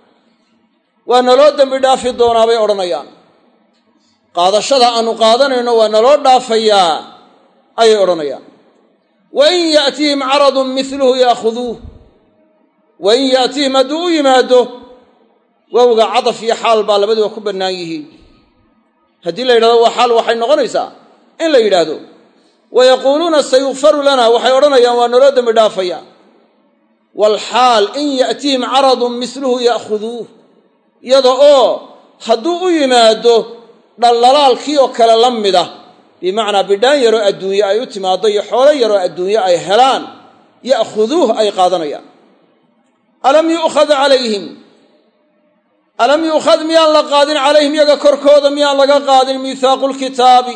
waa naloo dembi dhaafi doonaa bay odhanayaan qaadashada aanu qaadanayno waa naloo dhaafayaa ayay odhanayaan wa in ya'tihim caradun miluhu yaakhuduuh wa in ya'tihim hadduu u yimaado wowga cadaf iyo xaal baa labaduba ku bannaan yihiin haddii la yidhahdo waa xaal waxay noqonaysaa in la yidhaahdo wa yaquuluuna sayukfaru lana waxay odhanayaan waa naloo dembi dhaafayaa waalxaal in ya'tihim caradun miluhu ya'khuduuh iyada oo hadduu u yimaado dhallalaalkii oo kale la mida bimacnaa bidhaan yaroo adduunye ay u timaaddo iyo xoolo yaroo adduunye ay helaan ya'khuduuh ay qaadanayaan alam yu'khad calayhim alam yu'khad miyaan la qaadin calayhim yaga korkooda miyaan laga qaadin miithaaqu lkitaabi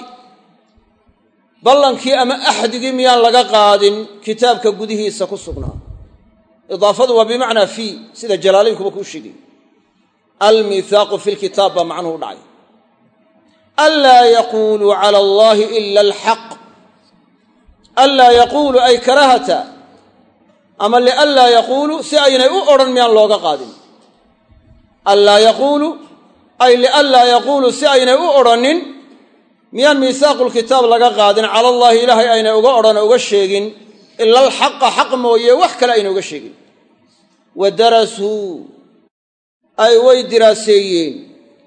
ballankii ama axdigii miyaan laga qaadin kitaabka gudihiisa ku sugnaa idaafadu waa bimacnaa fii sida jalaalaynkuba kuu sheegay almiithaaqu fi lkitaab baa macnuhu dhacay anlaa yaquuluu cala allahi ila alxaq anlaa yaquulu ay karahata ama lianlaa yaquulu si aynay u odhan miyaan looga qaadin anlaa yaquulu ay lianlaa yaquulu si aynay u odhanin miyaan miisaaqu lkitaab laga qaadin cala allaahi ilaahay aynay uga odhan oo uga sheegin ila alxaqa xaq mooye wax kale aynay uga sheegin wa darasuu ay way diraaseeyeen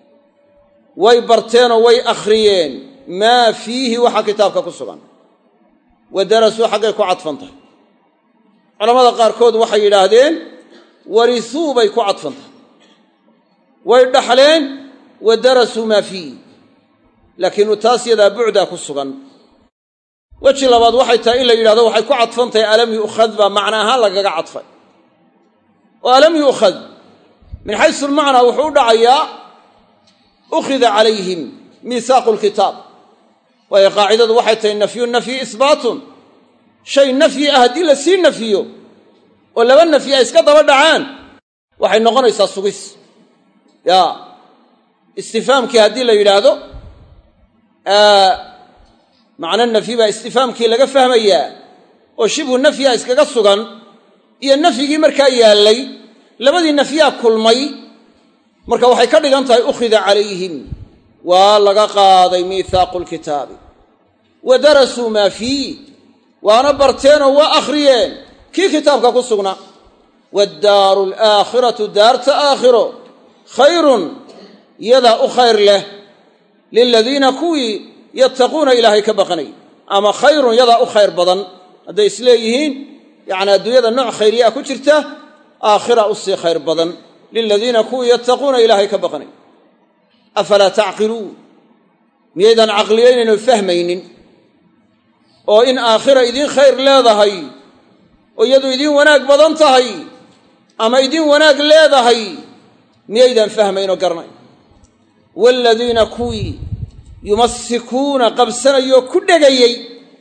way barteenoo way akhriyeen maa fiihi waxa kitaabka ku sugan wa darasuu xaggay ku cadfan tahay culamada qaarkood waxay yidhaahdeen warisuu bay ku cadfan tahay way dhaxleen wa darasuu maa fiihi laakiin taas yadaa bucdaa ku sugan weji labaad waxay tahay in la yidhahdo waxay ku cadfan tahay alam yu'khad baa macna ahaan lagaga cadfay oo alam yu'khad min xaysu lmacnaa wuxuu u dhacayaa ukhida calayhim miisaaqu lkitaab waayo qaacidadu waxay tahay nafyu nafyi isbaatun shay nafyi ah haddii la sii nafiyo oo laba nafyi ay iska daba dhacaan waxay noqonaysaa sugis ya istifaamkii haddii la yidhaahdo macno nafyi baa istifaamkii laga fahmayaa oo shibhu nafyiha iskaga sugan iyo nafyigii markaa yaallay labadii nafyaa kulmay marka waxay ka dhigan tahay ukhida calayhim waa laga qaaday miithaaqu lkitaabi wa darasuu maa fiih waana barteenoo waa akhriyeen kii kitaabka ku sugnaa waaddaaru alaakhiratu daarta aakhiro khayrun yadaa u khayr leh liladiina kuwii yattaquuna ilaahay ka baqanay ama khayrun yadaa u khayr badan hadday isleeyihiin yacni adduunyada nooc khayriyaa ku jirta aakhira u sii khayr badan liladiina kuwii yattaquuna ilaahay ka baqanay afalaa tacqiluun miyaydan caqliyaynayn oo fahmaynin oo in aakhira idiin khayr leedahay oo iyadu idiin wanaag badan tahay ama idiin wanaag leedahay miyaydan fahmayn oo garanayn waaladiina kuwii yumasikuuna qabsanayoo ku dhegayey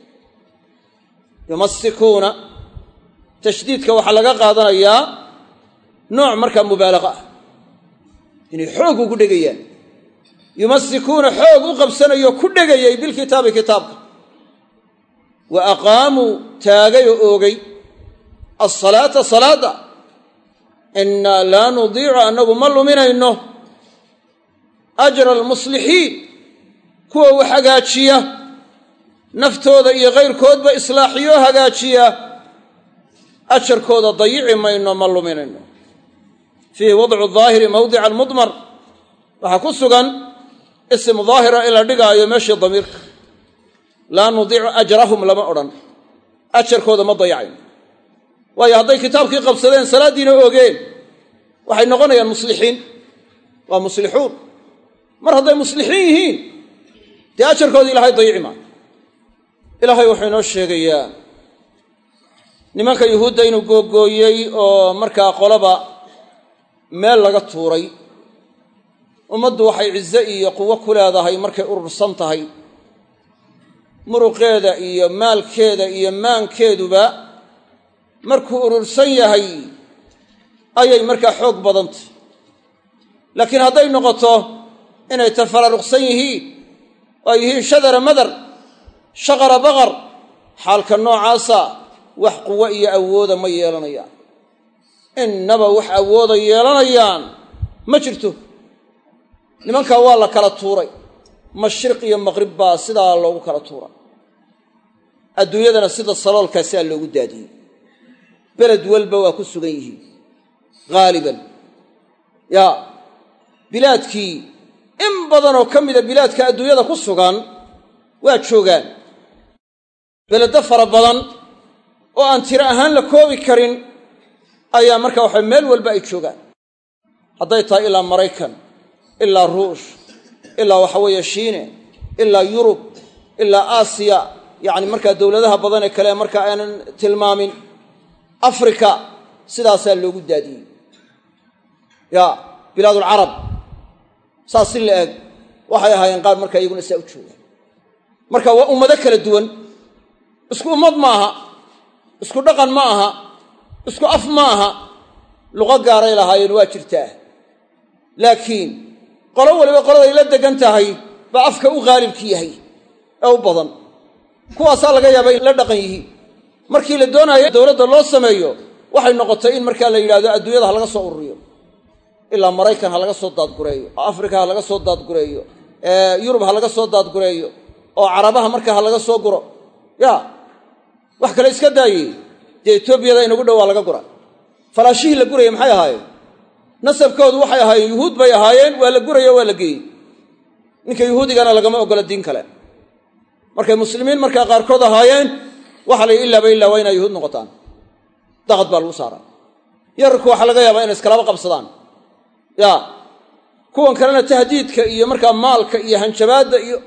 yumasikuuna tashdiidka waxaa laga qaadanayaa nooc markaa mubaalaqa ah inay xoog ugu dhegayaan yumasikuuna xoog u qabsanayoo ku dhegayey bilkitaabi kitaabka wa aqaamuu taagay oo oogay alsalaata salaadda innaa laa nudiicu annagu ma luminayno ajra almuslixiin kuwa wax hagaajiya naftooda iyo kayrkoodba islaaxiyoo hagaajiya ajarkooda dayici mayno ma luminayno fiihi wadcu daahiri mawdica almudmar waxaa ku sugan isim daahira in la dhigaayo meeshii damiirka laa nudiicu ajrahum lama odhan ajarkooda ma dayacayno waayo hadday kitaabkii qabsadeen salaaddiina oogeen waxay noqonayaan muslixiin waa muslixuun mar hadday muslixiin yihiin dee ajarkoodii ilaahay dayici maayo ilaahay wuxuu inoo sheegayaa nimanka yuhuudda inuu googooyey oo markaa qolaba meel laga tuuray ummaddu waxay cize iyo quwo ku leedahay markay urursan tahay muruqeeda iyo maalkeeda iyo maankeeduba markuu urursan yahay ayay markaa xoog badantay laakiin hadday noqoto inay tafararuqsan yihiin oo ay yihiin shadara madar shaqara baqar xaalka noocaasa wax quwo iyo awooda ma yeelanayaan innaba wax awooda yeelanayaan ma jirto nimankaa waa la kala tuuray mashriq iyo maqrib baa sidaa loogu kala tuuray adduunyadana sida saloolkaasaa loogu daadiyey beled walba waa ku sugan yihiin haaliban yaa bilaadkii in badanoo ka mida bilaadka adduunyada ku sugan waa joogaan beledo fara badan oo aan tiro ahaan la koobi karin ayaa markaa waxa meel walba ay joogaan hadday tahay ilaa maraykan ilaa ruush ilaa waxa weeye shiine ilaa yurub ilaa aasiya yacni markaa dowladaha badan ee kale markaa aanan tilmaamin afrika sidaasaa loogu daadiyey ya bilaadulcarab saas si la eg waxay ahaayeen qaar markaa iyaguna saa u joogaan marka waa ummado kala duwan isku ummad ma aha isku dhaqan ma aha isku af ma aha luqo gaaray lahaayeen waa jirtaa laakiin qolo waliba qoladay la degan tahay baa afka u haalibki yahay ee u badan kuwaasaa laga yaaba in la dhaqan yihiin markii la doonaayo dowladda loo sameeyo waxay noqotay in markaa la yidhahdo adduunyada ha laga soo ururiyo ilaa maraykan ha laga soo daadgureeyo oo afrika ha laga soo daadgureeyo yurub ha laga soo daadgureeyo oo carabaha markaa ha laga soo guro ya wax kale iska daayey dee etoobiyada inagu dhow waa laga gura falaashihii la gurayay maxay ahaayeen nasabkoodu waxay ahaayeen yuhuud bay ahaayeen waa la guraya waa la geeyey ninka yuhuudigana lagama ogola diin kale markay muslimiin markaa qaarkood ahaayeen waxa la yidhi ilaaba illaa waa inay yuhuud noqotaan daqad baa lagu saaraa yararku waxaa laga yaabaa inay iskalaba qabsadaan ya kuwan kalena tahdiidka iyo markaa maalka iyo hanjabaadda iyo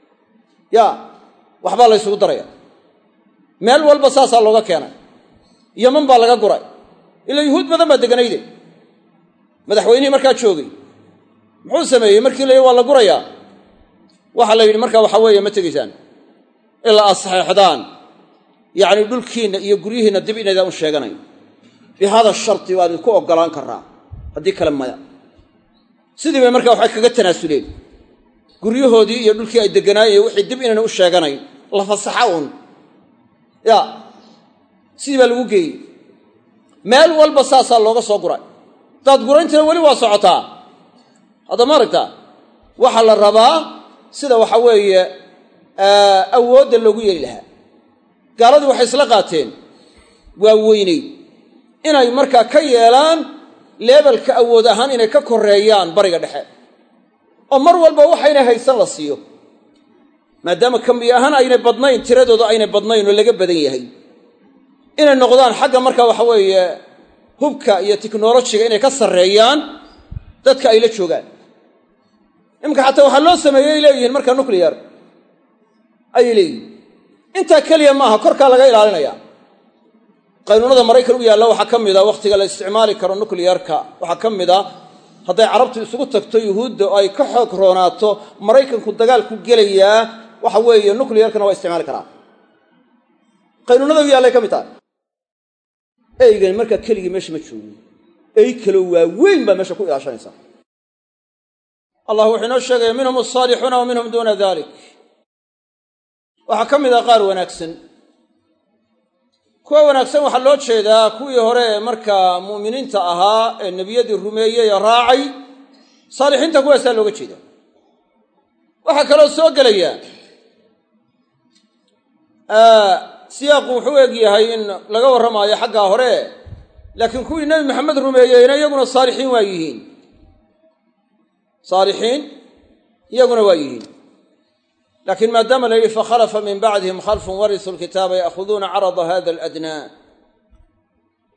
ya waxbaa la ysugu daraya meel walba saasaa looga keenay yaman baa laga guray ilaa yuhuud badan baa deganayde madaxweynihii markaa joogay muxuu sameeyey markii la yidhi waa la gurayaa waxaa la yidhi markaa waxaa weeye ma tegaysaan ilaa aad saxeexdaan yacni dhulkiinna iyo guryihiinna dib inaydaan u sheeganayn bi hada sharti waan idinku oggolaan karaa haddii kale maya sidii bay markaa waxay kaga tanaasuleen guryahoodii iyo dhulkii ay degganaayeen wixii dib inayna u sheeganayn la fasaxa uun ya sidii baa lagu geeyey meel walba saasaa looga soo guray daadgurayntina weli waa socotaa hadda ma aragtaa waxaa la rabaa sida waxa weeye awoodda loogu yeeli lahaa gaaladii waxay isla qaateen waa weynayd inay markaa ka yeelaan leebelka awood ahaan inay ka koreeyaan bariga dhexe oo mar walba waxaynay haysan la siiyo maadaama kambi ahaan aynay badnayn tiradooda aynay badnayn oo laga badan yahay inay noqdaan xagga markaa waxa weeye hubka iyo tiknolojiga inay ka sarreeyaan dadka ay la joogaan iminka xataa waxaa loo sameeyey leeyihiin markaa nucleyar ayay leeyihin intaa keliya maaha korkaa laga ilaalinaya qaynuunada maraykan u yaalla waxaa ka mida wakhtiga la isticmaali karo nucleyarka waxaa ka mid a hadday carabtu isugu tagto yuhuudda oo ay ka xoog roonaato maraykanku dagaal ku gelayaa waxa weeye nucleyarkana waa isticmaali karaa qaynuunada u yaallay ka mid tahay eygani markaa keligii meesha ma joogo ey kaloo waaweyn baa meesha ku ilaashanaysa allah wuxuu inoo sheegaya minhum asaalixuuna wa minhum duuna dalik waxaa ka mid ah qaar wanaagsan kuwa wanaagsan waxaa loo jeedaa kuwii hore ee markaa mu'miniinta ahaa ee nebiyadii rumeeyey ee raacay saalixiinta kuwaasaa looga jeeda waxaa kaloo soo gelaya siyaaqu wuxuu eg yahay in laga warramaayo xaggaa hore laakiin kuwii nebi maxamed rumeeyeyna iyaguna saalixiin waa yihiin saalixiin iyaguna waa yihiin laakiin maadaama la yidhi fakhalafa min bacdihim khalfun warisuu lkitaaba ya'khuduuna carada hada aladnaa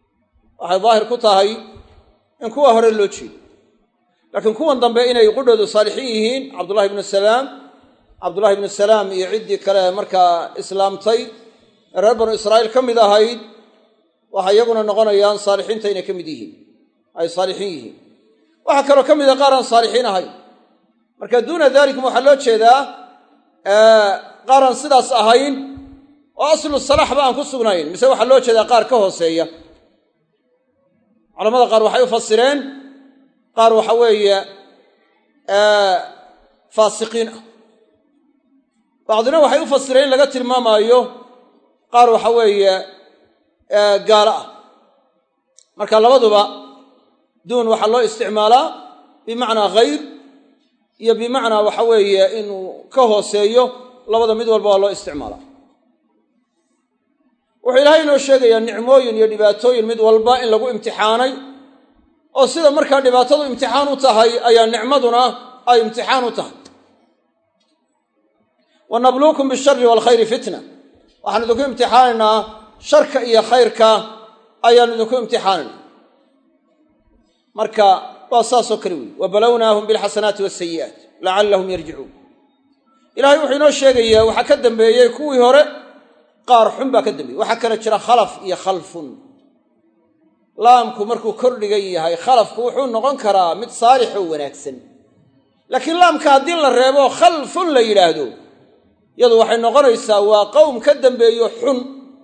waxay daahir ku tahay in kuwa hore loo jeedo laakiin kuwan dambe inay qudhoodu saalixiin yihiin cabdullahi ibnu salaam cabdullahi ibnu salaam iyo ciddii kale markaa islaamtay ee reer banu israa'iil ka mid ahayd waxay iyaguna noqonayaan saalixiinta inay ka mid yihiin ay saalixiin yihiin waxaa kaloo ka mid a qaar aan saalixiin ahayn marka duuna dalikum waxaa loo jeedaa qaar aan sidaas ahayn oo aslu salaxba aan ku sugnayn mise waxaa loo jeedaa qaar ka hooseeya culamada qaar waxay u fasireen qaar waxa weeye faasiqiin ah bacdina waxay u fasireen in laga tilmaamaayo qaar waxa weeye gaalo ah marka labaduba duun waxaa loo isticmaalaa bimacnaa khayr iyo bimacnaa waxa weeye inuu ka hooseeyo labada mid walba waa loo isticmaalaa wuxuu ilaahay inoo sheegayaa nicmooyin iyo dhibaatooyin mid walba in lagu imtixaanay oo sida markaa dhibaatadu imtixaan u tahay ayaa nicmaduna ay imtixaan u tahay wa nabluukum bishari waalkhayri fitna waxaan idinku imtixaanaynaa sharka iyo khayrka ayaan idinku imtixaanayna marka waa saasoo kale weyi wa balownaahum bilxasanaati wasayi'aat lacallahum yarjicuun ilahay wuxuu inoo sheegayaa waxaa ka dambeeyey kuwii hore qaar xun baa ka dambeeyey waxaa kale jira khalaf iyo khalfun laamku markuu kordhigan yahay khalafku wuxuu noqon karaa mid saalix oo wanaagsan laakiin laamka haddii la reebo khalfun la yidhaahdo yadu waxay noqonaysaa waa qowm ka dambeeyo xun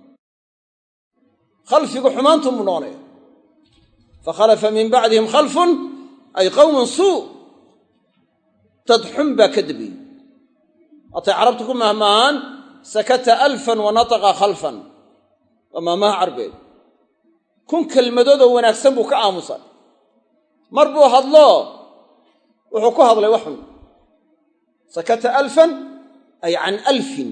khalfigu xumaantunbuu noqonaya fakhalafa min bacdihim khalfun ay qowmun suu dad xun baa ka dambeeyey waatay carabtu ku mahmaahaan sakata alfan wa nataqa khalfan waa maamaha carbeed kun kelmadoodoo wanaagsan buu ka aamusay mar buu hadlo wuxuu ku hadlay wax xun sakata alfan ay can alfin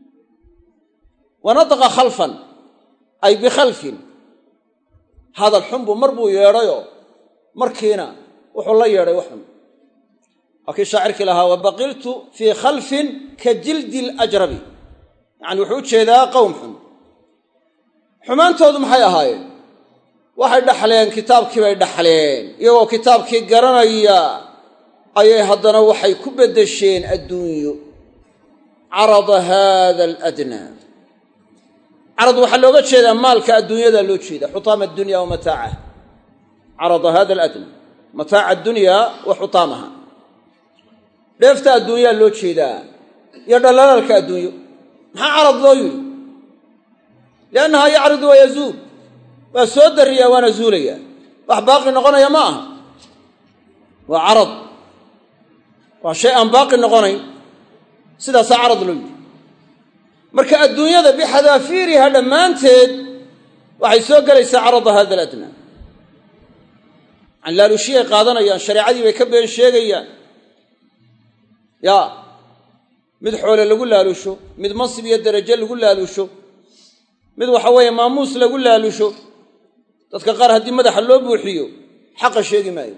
wa nataqa khalfan ay bikhalfin hadal xun buu mar buu yeedhayoo markiina wuxuu la yeedhay wax xun waa kii shaacirkii lahaa wa baqiltu fii khalfin ka jildi alajrabi yacani wuxuu u jeedaa qowm xun xumaantoodu maxay ahaayeen waxay dhaxleen kitaabkii bay dhaxleen iyagoo kitaabkii garanaya ayay haddana waxay ku beddesheen adduunyo carada haada aladnaa carad waxaa looga jeedaa maalka adduunyada loo jeeda xutaama addunya wa mataacaha carada hada aladnaa mataaca addunya wa xutaamaha dheefta adduunyaa loo jeedaa iyo dhallalaalka adduunyo maxaa carad loo yidhi liannahaa yacridu wa yazuul waa soo dariyaa waana zuulayaa wax baaqi noqonaya ma aha waa carad waa shay aan baaqi noqonayn sidaasaa carad loo yidhi marka adduunyada bixadaafiiriha dhammaanteed waxay soo gelaysaa carada hada aladnaa canlaalushiyay qaadanayaan shareecadii bay ka been sheegayaan yaa mid xoole lagu laalusho mid mansib iyo darajo lagu laalusho mid waxa weeye maamuus lagu laalusho dadka qaar haddii madaxa loo buuxiyo xaqa sheegi maayo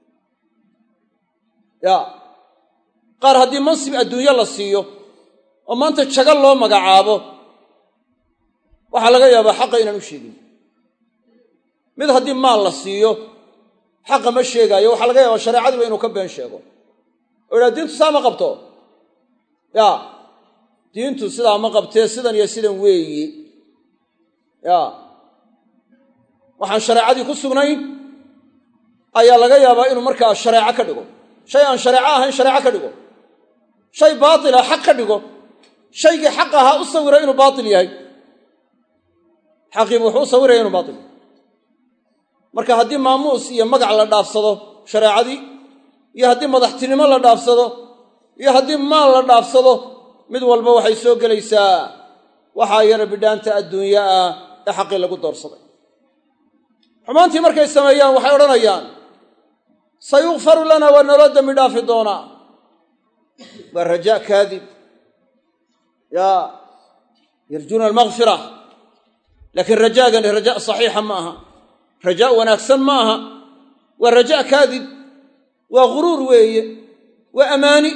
yaa qaar haddii mansib adduunyo la siiyo oo maanta jago loo magacaabo waxaa laga yaabaa xaqa inaan u sheegin mid haddii maal la siiyo xaqa ma sheegaayo waxaa laga yaabaa shareecadiiba inuu ka been sheego oo yidhaha diintu saa ma qabto yaa diintu sidaa ma qabtee sidan iyo sidan weeyi yaa waxaan shareecadii ku sugnayn ayaa laga yaabaa inuu markaa shareeco ka dhigo shay aan shareeco ahayn shareeco ka dhigo shay baatila xaq ka dhigo shaygii xaq ahaa u sawira inuu baatil yahay xaqiibu wuxuu u sawiraya inuu baatil yahay marka haddii maamuus iyo magac la dhaafsado shareecadii iyo haddii madaxtinimo la dhaafsado iyo haddii maal la dhaafsado mid walba waxay soo gelaysaa waxaa yara bidhaanta adduunya ah ee xaqii lagu doorsaday xumaantii markay sameeyaan waxay odhanayaan sayukfaru lana waa naloo dembi dhaafi doonaa waa rajaa kaadib yaa yarjuuna almakfira laakiin rajaagani rajaa saxiixa ma aha rajaa wanaagsan ma aha waa rajaa kaadib waa ghuruur weeye waa amaani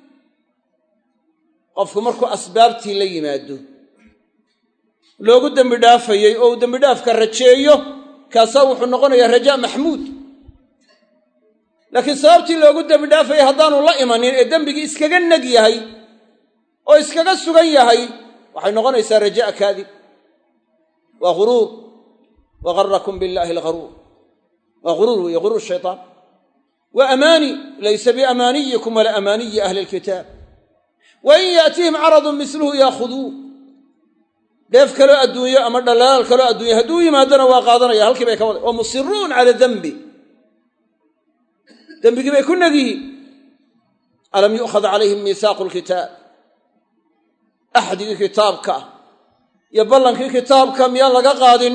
qofku markuu asbaabtii la yimaado loogu dembi dhaafayey oo uu dembidhaafka rajeeyo kaasaa wuxuu noqonayaa rajaa maxmuud laakiin sababtii loogu dembi dhaafayay haddaanu la imanin ee dembigii iskaga neg yahay oo iskaga sugan yahay waxay noqonaysaa rajaa kaadib waa ghuruur wa garakum billaahi algharuur waa ghuruur weeye ghuruur shaytaan wa amaani laysa biamaaniyikum wala amaaniyi ahli alkitaab wa in yaatihim caradun misluhu yaakhuduuh dheef kaloo adduunyo ama dhalaal kaloo adduunyo hadduu yimaadana waa qaadanaya halkii bay ka wada wa musiruun cala dembi dembigii bay ku neg yihiin alam yu'khad calayhim miisaaqu lkitaab axdigii kitaabka iyo ballankii kitaabka miyaan laga qaadin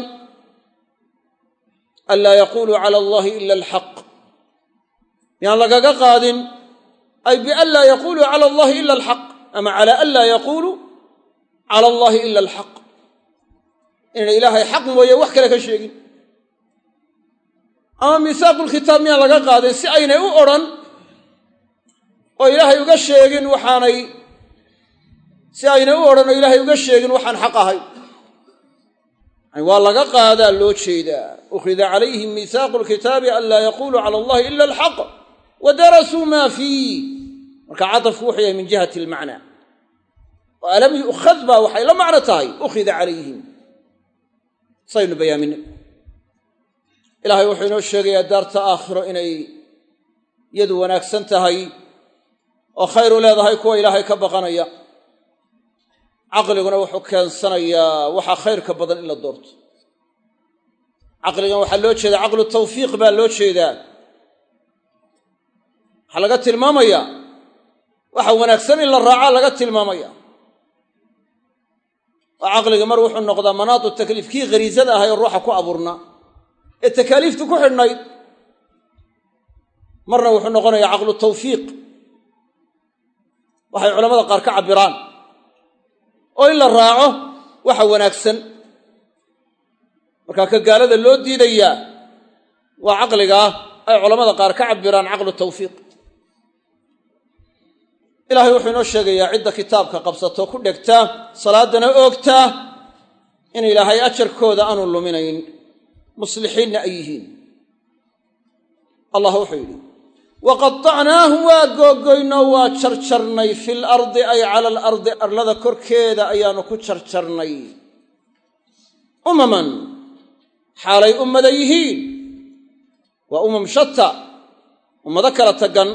anlaa yaquuluu cala allahi ila alxaq miyaan lagaga qaadin ay bianlaa yaquuluu cala allahi ila alxaq ama cala anlaa yaquuluu cala allahi ila alxaq inayna ilaahay xaq mooye wax kale ka sheegin ama miisaaqulkitaab miyaan laga qaadin si aynay u odhan oo ilaahay uga sheegin waxaanay si aynay u odhan oo ilaahay uga sheegin waxaan xaq ahay waa laga qaadaa loo jeedaa ukhida calayhim miisaaqu lkitaabi an laa yaquuluu cala allahi ila alxaq wa darasuu maa fiih marka cadafku wuxuu yahay min jihati almacnaa oo alam yu'khad baa waxay la macno tahay ukhida calayhim saynu bayaaminay ilaahay wuxuu inoo sheegayaa daarta aakhiro inay yadu wanaagsan tahay oo khayr u leedahay kuwa ilaahay ka baqanaya caqliguna wuxuu keensanayaa waxaa khayrka badan in la doorto caqligan waxaa loo jeedaa caqlu tawfiiq baa loo jeedaa waxaa laga tilmaamayaa waxa wanaagsan in la raacaa laga tilmaamaya oo caqliga mar wuxuu noqdaa manaatu takliif kii khariisada ahay oo ruuxa ku abuurnaa ee takaaliiftu ku xidhnayd marna wuxuu noqonayaa caqlu tawfiiq waxay culamada qaar ka cabbiraan oo in la raaco waxa wanaagsan markaa ka gaalada loo diidayaa waa caqligaa ay culamada qaar ka cabbiraan caqlu tawfiiq ilaahay wuxuu inoo sheegayaa cidda kitaabka qabsato ku dhegta salaadana oogta in ilaahay ajarkooda aanu luminayn muslixiinna ay yihiin allah wuxuu yidhi waqatacnaahum waa googoynoo waa jarjarnay fil ardi ay cala alardi arlada korkeeda ayaannu ku jarjarnay umaman xaalay ummada yihiin waa umam shata ummado kala tagan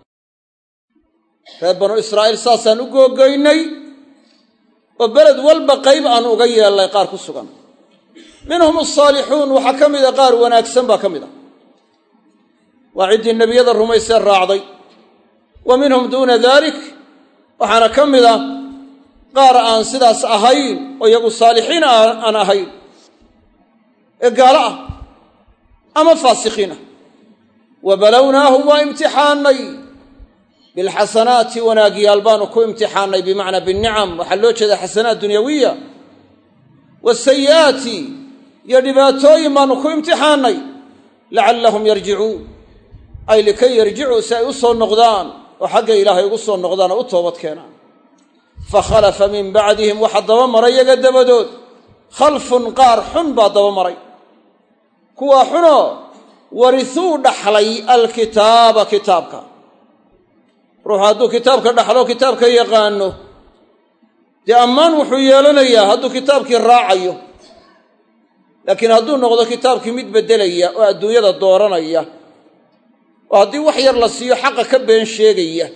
reer banu israa'iil saasaan u googoynay oo beled walba qayb aan uga yeelnay qaar ku sugan minhum asaalixuun waxaa ka mida qaar wanaagsan baa ka mid a waa ciddii nebiyada rumaysee raacday wa minhum duuna dalik waxaana ka mida qaar aan sidaas ahayn oo iyagu saalixiin aan ahayn ee gaalo ah ama faasiqiin ah wa balownaahum waa imtixaannay bilxasanaati wanaagyaal baanu ku imtixaannay bimacnaa binnicam waxaa loo jeedaa xasanaat dunyawiya wasayi'aati iyo dhibaatooyin baanu ku imtixaannay lacallahum yarjicuun ay likay yarjicuu si ay u soo noqdaan oo xagga ilaahay ugu soo noqdaan oo u toobad keenaan fa khalafa min bacdihim waxa daba maray yaga dabadood khalfun qaar xun baa daba maray kuwaa xunoo warisuu dhaxlay alkitaaba kitaabka ruuxu hadduu kitaabka dhaxlo kitaabka yaqaano dee ammaan wuxuu yeelanayaa hadduu kitaabkii raacayo laakiin hadduu noqdo kitaabkii mid beddelaya oo adduunyada dooranaya oo haddii wax yar la siiyo xaqa ka been sheegaya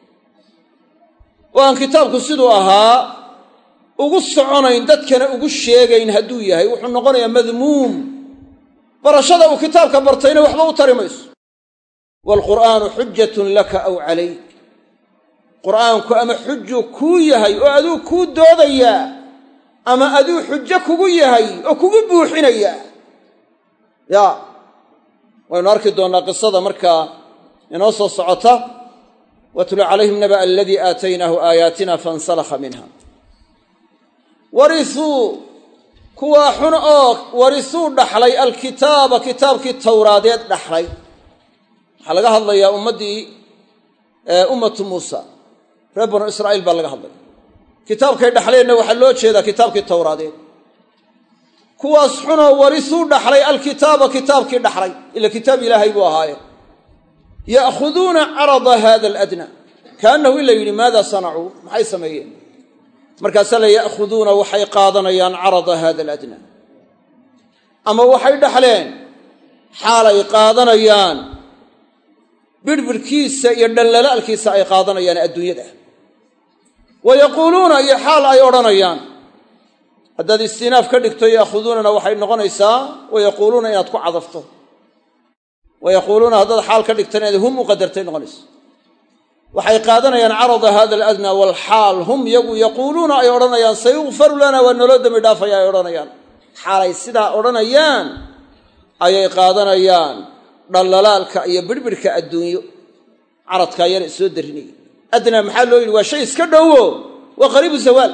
oo aan kitaabku siduu ahaa ugu soconayn dadkana ugu sheegayn hadduu yahay wuxuu noqonayaa madmuum barashada uu kitaabka bartayna waxba u tari mayso waalqur'aanu xujatun laka aw calayk qur'aanku ama xujuu kuu yahay oo aduu kuu doodayaa ama aduu xujo kugu yahay oo kugu buuxinayaa ya waynu arki doonnaa qisada markaa inoo soo socota watlu calayhim naba aladii aataynaahu aayaatina fansalakha minha warisuu kuwaa xun oo warisuu dhaxlay alkitaaba kitaabkii towraadeed dhaxlay waxaa laga hadlayaa ummaddii ummatu muusa reer banu israa'iil baa laga hadlaya kitaabkay dhaxleenna waxaa loo jeedaa kitaabkii towraadeed kuwaas xunoo warisuu dhaxlay alkitaaba kitaabkii dhaxlay ila kitaab ilaahay buu ahaaye ya'khuduuna carada hada aladna kaannahu in la yidhi maada sanacuu maxay sameeyeen markaasaa la ya'khuduuna waxay qaadanayaan carada hada aladna ama waxay dhaxleen xaalay qaadanayaan birhbirhkiisa iyo dhallalaalkiisa ay qaadanayaan adduunyada wa yaquuluuna iyo xaal ay odhanayaan haddaad istinaaf ka dhigto ya'khuduunana waxay noqonaysaa wa yaquuluuna inaad ku cadafto wa yaquuluuna haddaad xaal ka dhigtana inaad hum u qadartay noqonaysa waxay qaadanayaan carada hada aladnaa walxaal hum yagu yaquuluuna ay odhanayaan sayukfaru lana waa naloo dembi dhaafaya ay odhanayaan xaalay sidaa odhanayaan ayay qaadanayaan dhallalaalka iyo birhbirhka adduunyo caradkaa yar soo darinaya adnaa maxaa loo yidhi waa shay iska dhowo waa qariibu zawaal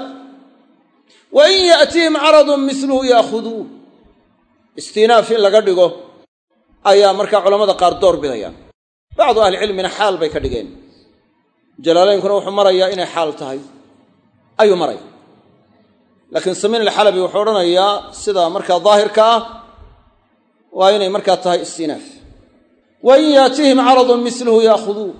wa in ya'tihim caradun miluhu ya'khuduun istinaaf in laga dhigo ayaa markaa culamada qaar door bidayaan bacdu ahlicilmina xaal bay ka dhigeen jalaalaynkuna wuxuu marayaa inay xaal tahay ayuu maraya laakiin samiin alxalabi wuxuu odhanayaa sida markaa daahirka ah waa inay markaa tahay istinaaf wa in yaatihim caradun miluhu ya'khuduun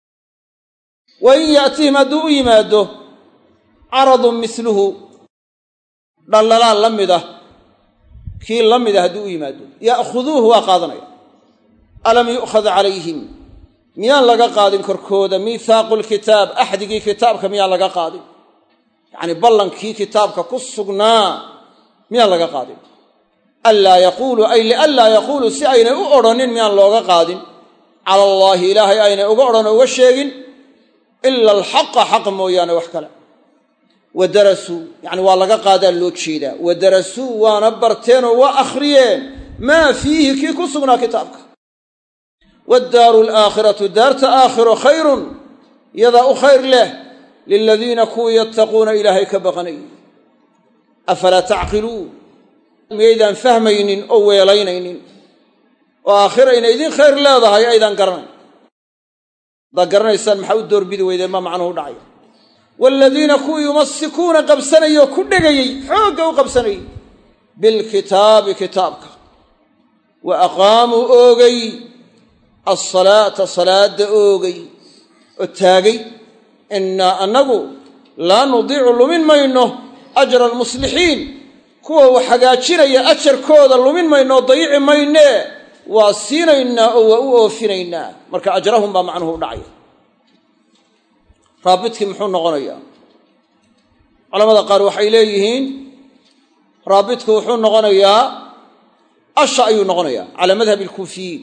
wa in yaatihim hadduu u yimaado caradun miluhu dhallalaal la mid ah kii la mida hadduu u yimaado ya'khuduuhu waa qaadanaya alam yu'khad calayhim miyaan laga qaadin korkooda miithaaqu lkitaab axdigii kitaabka miyaan laga qaadin yacnii ballankii kitaabka ku sugnaa miyaan laga qaadin anlaa yaquuluu ay lianlaa yaquuluu si aynay u odhanin miyaan looga qaadin cala allaahi ilaahay aynay uga odhan oo uga sheegin ila alxaqa xaq mooyaane wax kale wa darasuu yacni waa laga qaadaa loo jeedaa wa darasuu waana barteenoo waa akhriyeen maa fiihi kii ku sugnaa kitaabka waddaaru alaakhiratu daarta aakhiro khayrun yadaa u khayr leh liladiina kuwii yattaquuna ilaahay ka baqanay afalaa tacqiluun miyaydaan fahmaynin oo weelaynaynin oo aakhira inay idiin khayr leedahay aydaan garanayn haddaad garanaysaan maxaa u doorbidi weydeen maa macnuhu dhacaya waaladiina kuwii yumasikuuna qabsanayay oo ku dhegayey xoogga u qabsanayey bilkitaabi kitaabka wa aqaamuu oogay alsalaata salaadda oogay oo taagay innaa annagu laa nudiicu lumin mayno ajra almuslixiin kuwa wax hagaajinaya ajarkooda lumin mayno oo dayici maynee waa siinaynaa oo waa u oofinaynaa marka ajrahum baa macnuhu u dhacaya raabidkii muxuu noqonayaa culamada qaar waxay leeyihiin raabidku wuxuu noqonayaa asha ayuu noqonayaa calaa madhabi alkuufiyiin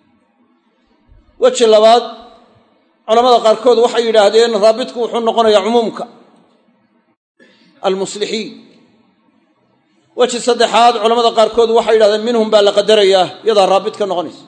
weji labaad culamada qaarkood waxay yidhaahdeen raabidku wuxuu noqonayaa cumuumka almuslixiin weji saddexaad culamada qaarkood waxay yidhahdeen minhum baa la qadarayaa iyadaa raabid ka noqonaysa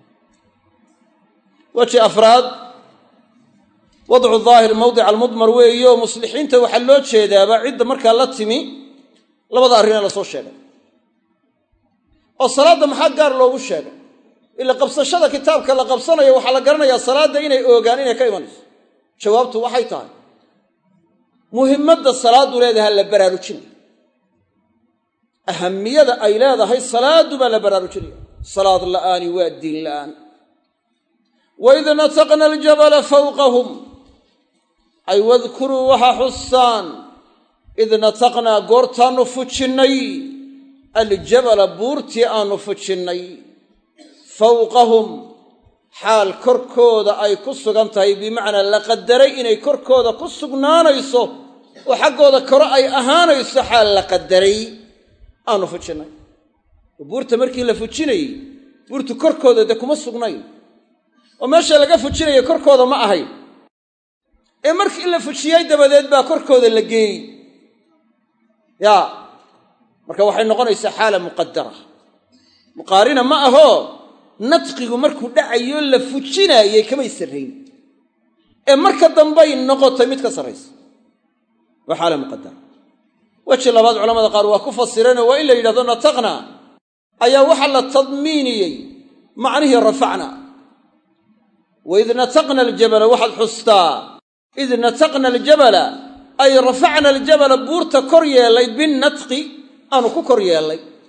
weji afraad wadcu daahir mawdica almudmar weeyo muslixiinta waxaa loo jeedaaba cidda markaa la timi labada arrinee lasoo sheegay oo salaadda maxaa gaar loogu sheegay ila qabsashada kitaabka la qabsanayo waxaa la garanayaa salaadda inay oogaan inay ka imanayso jawaabtu waxay tahay muhimmadda salaaddu leedaha la baraarujinaya ahamiyada ay leedahay salaaddu baa la baraarujinaya salaad la'aani waa diin la'aan waid nataqna aljabala fawqahum ay wadkuruu waxaa xustaan id nataqnaa goortaannu fujinnay aljabala buurtii aannu fujinnay fawqahum xaal korkooda ay ku sugan tahay bimacnaa la qadaray inay korkooda ku sugnaanayso oo xaggooda kore ay ahaanayso xaal la qadaray aanu fujinnay oo buurta markii la fujinayey buurtu korkooda dee kuma sugnayn oo meesha laga fujinaya korkooda ma ahayn ee markii la fujiyey dabadeed baa korkooda la geeyey yaa marka waxay noqonaysaa xaala muqadara muqaarina ma ahoo nadqigu markuu dhacayo la fujinaayey kamay sarrayn ee marka dambay noqotay mid ka sarraysa waa xaala muqadara weji labaad culamada qaar waa ku fasireenoo waa in la yidhahdo nataqna ayaa waxaa la tadmiiniyey macnihii rafacna waid nataqna aljabala waxaad xustaa id nataqna aljabala ay rafacna aljabala buurta kor yeellay binnatqi aanu ku kor yeellay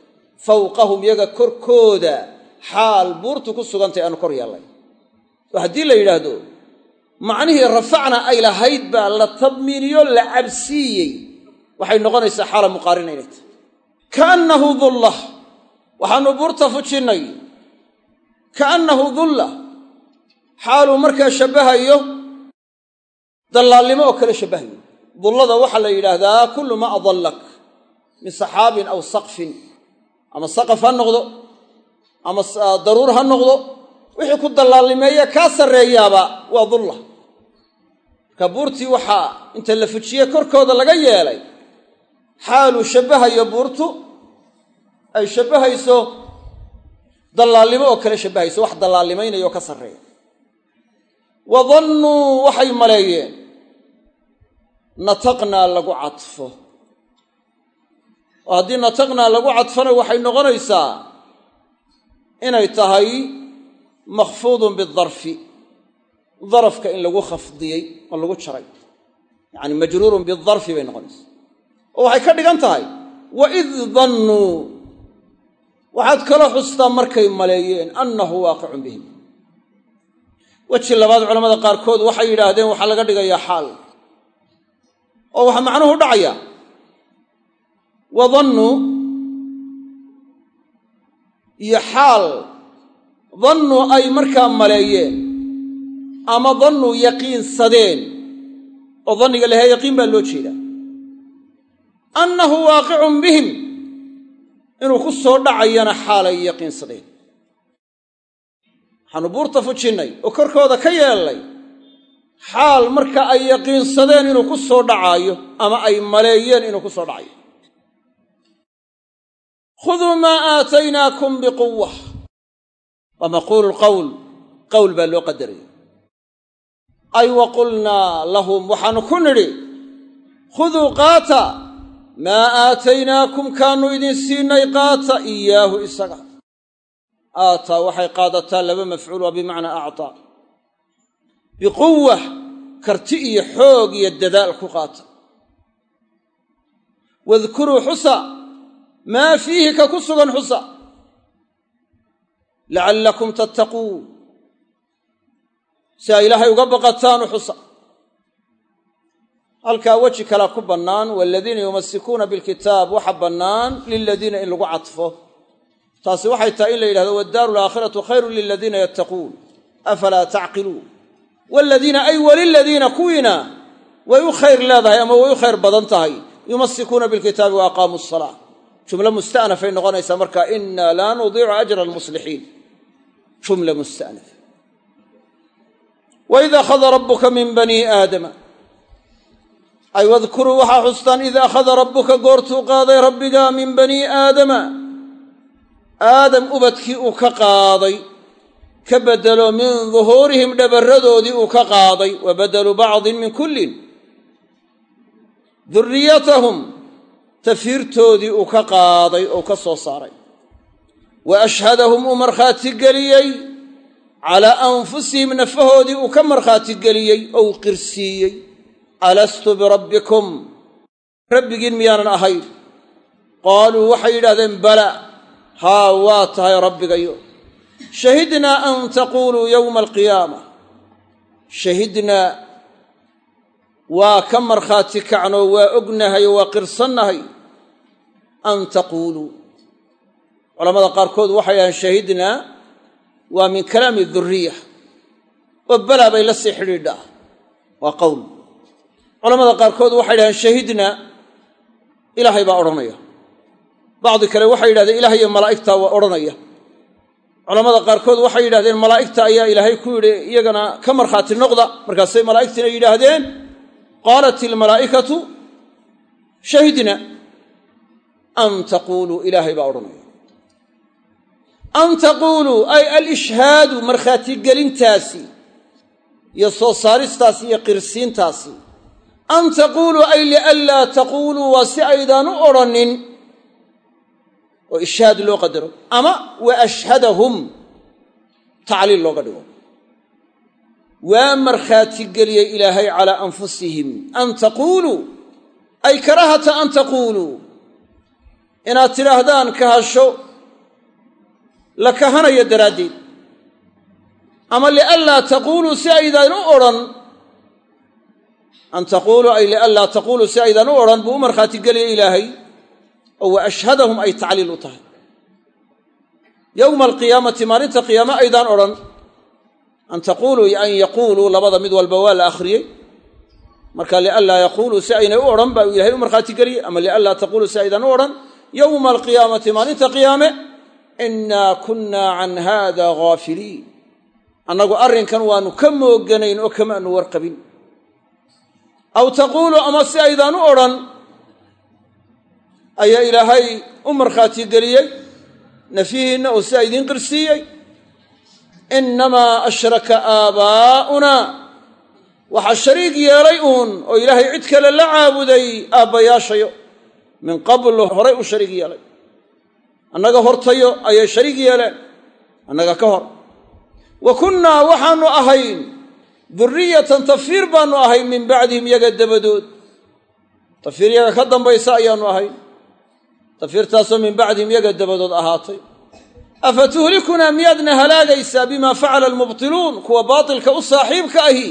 fawqahum yaga korkooda xaal buurtu ku sugantay aanu kor yeellay oo haddii la yidhaahdo macnihii rafacna ay lahayd baa la tadmiiniyo la cabsiiyey waxay noqonaysaa xaala muqaarina inay tahay kaannahu dullah waxaannu buurta fujinnay kaannahu dullah xaaluu markaa shabbahayo dallaalnimo oo kale shabbahayo dullada waxaa la yidhaahdaa kullu maa adallak min saxaabin aw saqfin ama saqaf ha noqdo ama daruur ha noqdo wixii ku dallaalnimeeye kaa sarreeyaaba waa dulla marka buurtii waxaa inta la fujiye korkooda laga yeelay xaaluu shabbahayo buurtu ay shabbahayso dallaalnimo oo kale shabbahayso wax dallaalnimaynaya oo ka sarreeya wa dannuu waxay maleeyeen nataqnaa lagu cadfo oo haddii nataqnaa lagu cadfona waxay noqonaysaa inay tahay makhfuudun bidarfi darafka in lagu khafdiyey oo lagu jaray yacani majruurun bidarfi bay noqonaysaa oo waxay ka dhigan tahay wa id dannuu waxaad kala xustaa markay maleeyeen annahu waaqicun bihim weji labaad culamada qaarkood waxay yidhaahdeen waxaa laga dhigayaa xaal oo waxaa macnuhu dhacaya wa dannuu iyo xaal dannuu ay markaa maleeyeen ama dannuu yaqiinsadeen oo danniga lahaa yaqiin baa loo jeedaa annahu waaqicun bihim inuu ku soo dhacayana xaalay yaqiinsadeen waxaanu buurta fujinnay oo korkooda ka yeellay xaal marka ay yaqiinsadeen inuu ku soo dhacaayo ama ay maleeyeen inuu ku soo dhacayo khuduu maa aataynaakum biquwa waa maquulu lqowl qowl baa loo qadaraya ay wa qulnaa lahum waxaanu ku nidhi khuduu qaata maa aataynaakum kaannu idin siinay qaata iyaahu isaga aataa waxay qaadataa laba mafcuul waa bimacnaa actaa biquwa karti iyo xoog iyo dadaal ku qaata wadkuruu xusa maa fiihi ka ku sugan xusa lacallakum tattaquun si ay ilaahay uga baqataanu xusa halkaa weji kalea ku bannaan waaladiina yumasikuuna bilkitaab waxa bannaan liladiina in lagu cadfo taasi waxay tahay in la yidhahdo waddaaru alaakhiratu khayrun liladiina yattaquun afalaa tacqiluun waaladiina ay waliladiina kuwiina way u khayr leedahay ama way u khayr badan tahay yumasikuuna bilkitaabi wa aqaamuu asalaa jumlo musta'nafay noqonaysaa marka inaa laa nudiicu ajra almuslixiin jumla musta'naf waid akhada rabbuka min banii aadama ay wadkuruu waxaa xustaan id akhada rabbuka goortuu qaaday rabbiga min banii aadama aadam ubadkii uu ka qaaday ka beddelo min duhuurihim dhabarradoodii uu ka qaaday wa badelu bacdin min kullin durriyatahum tafiirtoodii uu ka qaaday oo ka soo saaray wa ashhadahum uu markhaati geliyey calaa anfusihim nafahoodii uu ka markhaati geliyey oo uu qirsiiyey alastu birabbikum rabbigiin miyaanan ahayn qaaluu waxay yidhahdeen bala haa waa tahay rabbigayo shahidnaa an taquuluu yowma alqiyaama shahidnaa waa ka markhaati kacnoo waa ognahay oo waa qirsannahay an taquuluu culamada qaarkood waxay dhahaan shahidnaa waa min kalaami duriya oo balaa bay la sii xidhiidhaa waa qowl culamada qaarkood waxay dhahaan shahidnaa ilaahay baa odhanaya bacdi kale waxay yidhahdeen ilaah iyo malaa'igta waa odhanaya culamada qaarkood waxay yidhahdeen malaa'igta ayaa ilaahay ku yidhi iyagana ka markhaati noqda markaasay malaa'igtiina yidhaahdeen qaalat ilmalaa'ikatu shahidna an taquuluu ilaahay baa odhanaya an taquuluu ay alishhaadu markhaatigelintaasi iyo soo saaristaasi iyo qirsiintaasi an taquuluu ay lianlaa taquuluu waa si aydaan u odrhanin oo ishhaad loo qadaro ama wa ashhadahum tacliil looga dhigo waa markhaatigeliyey ilaahay calaa anfusihim an taquuluu ay karahata an taquuluu inaad tidhaahdaan kahasho la kahanayo daraaddeed ama lianlaa taquuluu si aydaan u odhan an taquuluu ay lianlaa taquuluu si aydaan u odhan buu u markhaati geliya ilaahay oo wa ashhadahum ay tacliil u tahay yowma alqiyaamati maalinta qiyaame aydaan odhan an taquuluu iyo an yaquuluu labada mid walba waa la akhriyey marka lianlaa yaquuluu si aynay u odhan baa ilahay u markhaati geliyey ama lianlaa taquuluu si aydaan u odhan yowma alqiyaamati maalinta qiyaame innaa kunnaa can haada ghaafiliin annagu arrinkan waannu ka mooganayn oo kamaanu warqabin aw taquuluu ama si aydaan u odhan ayaa ilaahay u markhaati geliyey nafyihiinna oo sidaa idiin qirsiiyey innamaa ashraka aabaa'una waxaa shariig yeelay uun oo ilaahay cid kale la caabuday aabbayaashayo min qablu horay u shariig yeelay annaga hortayo ayay shariig yeeleen annaga ka hor wa kunnaa waxaannu ahayn durriyatan tafiir baannu ahayn min bacdihim yaga dabadood tafiir yaga ka dambaysa ayaannu ahayn tafiirtaasoo min bacdihim yaga dabadood ahaatay afa tuhlikunaa miyaadna halaagaysaa bimaa facala almubtiluun kuwa baatilka u saaxiibka ahi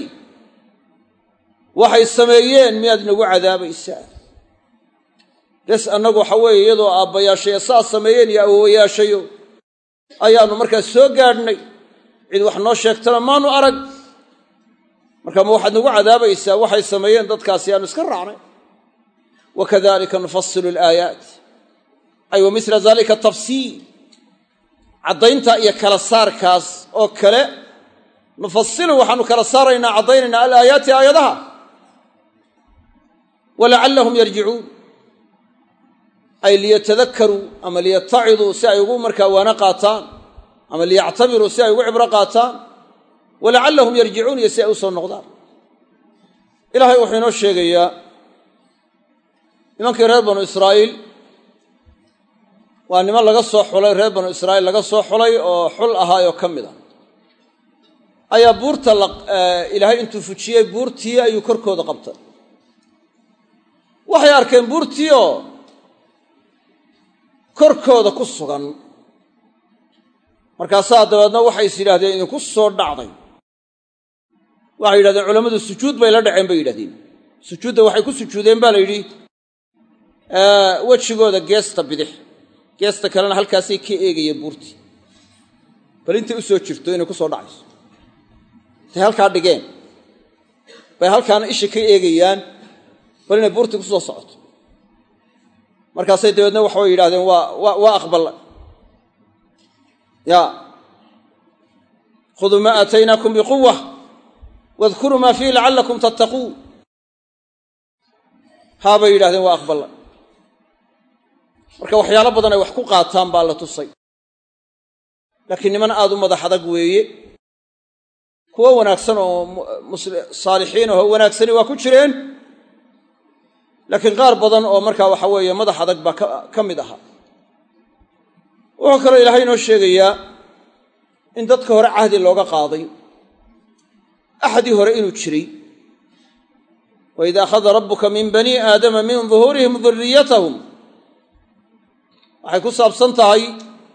waxay sameeyeen miyaad nagu cadaabaysaa bes annagu waxa weeye iyadoo aabbayaashayo saas sameeyeen iyo awowayaashayo ayaannu markaas soo gaadhnay cid wax noo sheegtana maanu arag marka ma waxaad nagu cadaabaysaa waxay sameeyeen dadkaasi aanu iska raacnay wa kadalika nufasilu alaayaat ay wa mila dalika tafsiil caddaynta iyo kala saarkaas oo kale nufasilu waxaanu kala saaraynaa caddaynaynaa alaayaati aayadaha walacallahum yarjicuun ay liyatadakaruu ama liyataciduu si ay ugu markaa waana qaataan ama liyactabiruu si ay ugu cibro qaataan walacallahum yarjicuun iyo si ay u soo noqdaan ilaahay wuxuu inoo sheegayaa nimankii reer banu israa'iil waa niman laga soo xulay reer banu israa'iil laga soo xulay oo xul ahaayoo ka mid a ayaa buurta ilaahay intuu fujiyey buurtii ayuu korkooda qabtay waxay arkeen buurtii oo korkooda ku sugan markaasaa dabeedna waxay is yidhahdeen idinku soo dhacday waxay yidhahdeen culammadu sujuud bay la dhaceen bay yidhahdeen sujuudda waxay ku sujuudeen baa la yidhi wejigooda geesta bidix geesta kalena halkaasay ka eegayeen buurtii bal intay u soo jirto inay ku soo dhacayso intay halkaa dhigeen bay halkaana isha ka eegayaan bal inay buurtii ku soo socoto markaasay dabeedna waxabay yidhahdeen waa waa aqballa ya khuduu maa aataynaakum biquwa wadkuruu maa fiihi lacallakum tattaquun haabay yidhahdeen waa aqballa marka waxyaalo badan ay wax ku qaataan baa la tusay laakiin niman aad u madax adag weeye kuwo wanaagsan oo saalixiin ahoo wanaagsani waa ku jireen laakiin qaar badan oo markaa waxa weeye madax adag baa ka mid ahaa wuxuu kaloo ilaahay inoo sheegayaa in dadka hore cahdi looga qaaday axadii hore inuu jiray wa ida akhada rabbuka min bani aadama min duhuurihim duriyatahum waxay ku saabsan tahay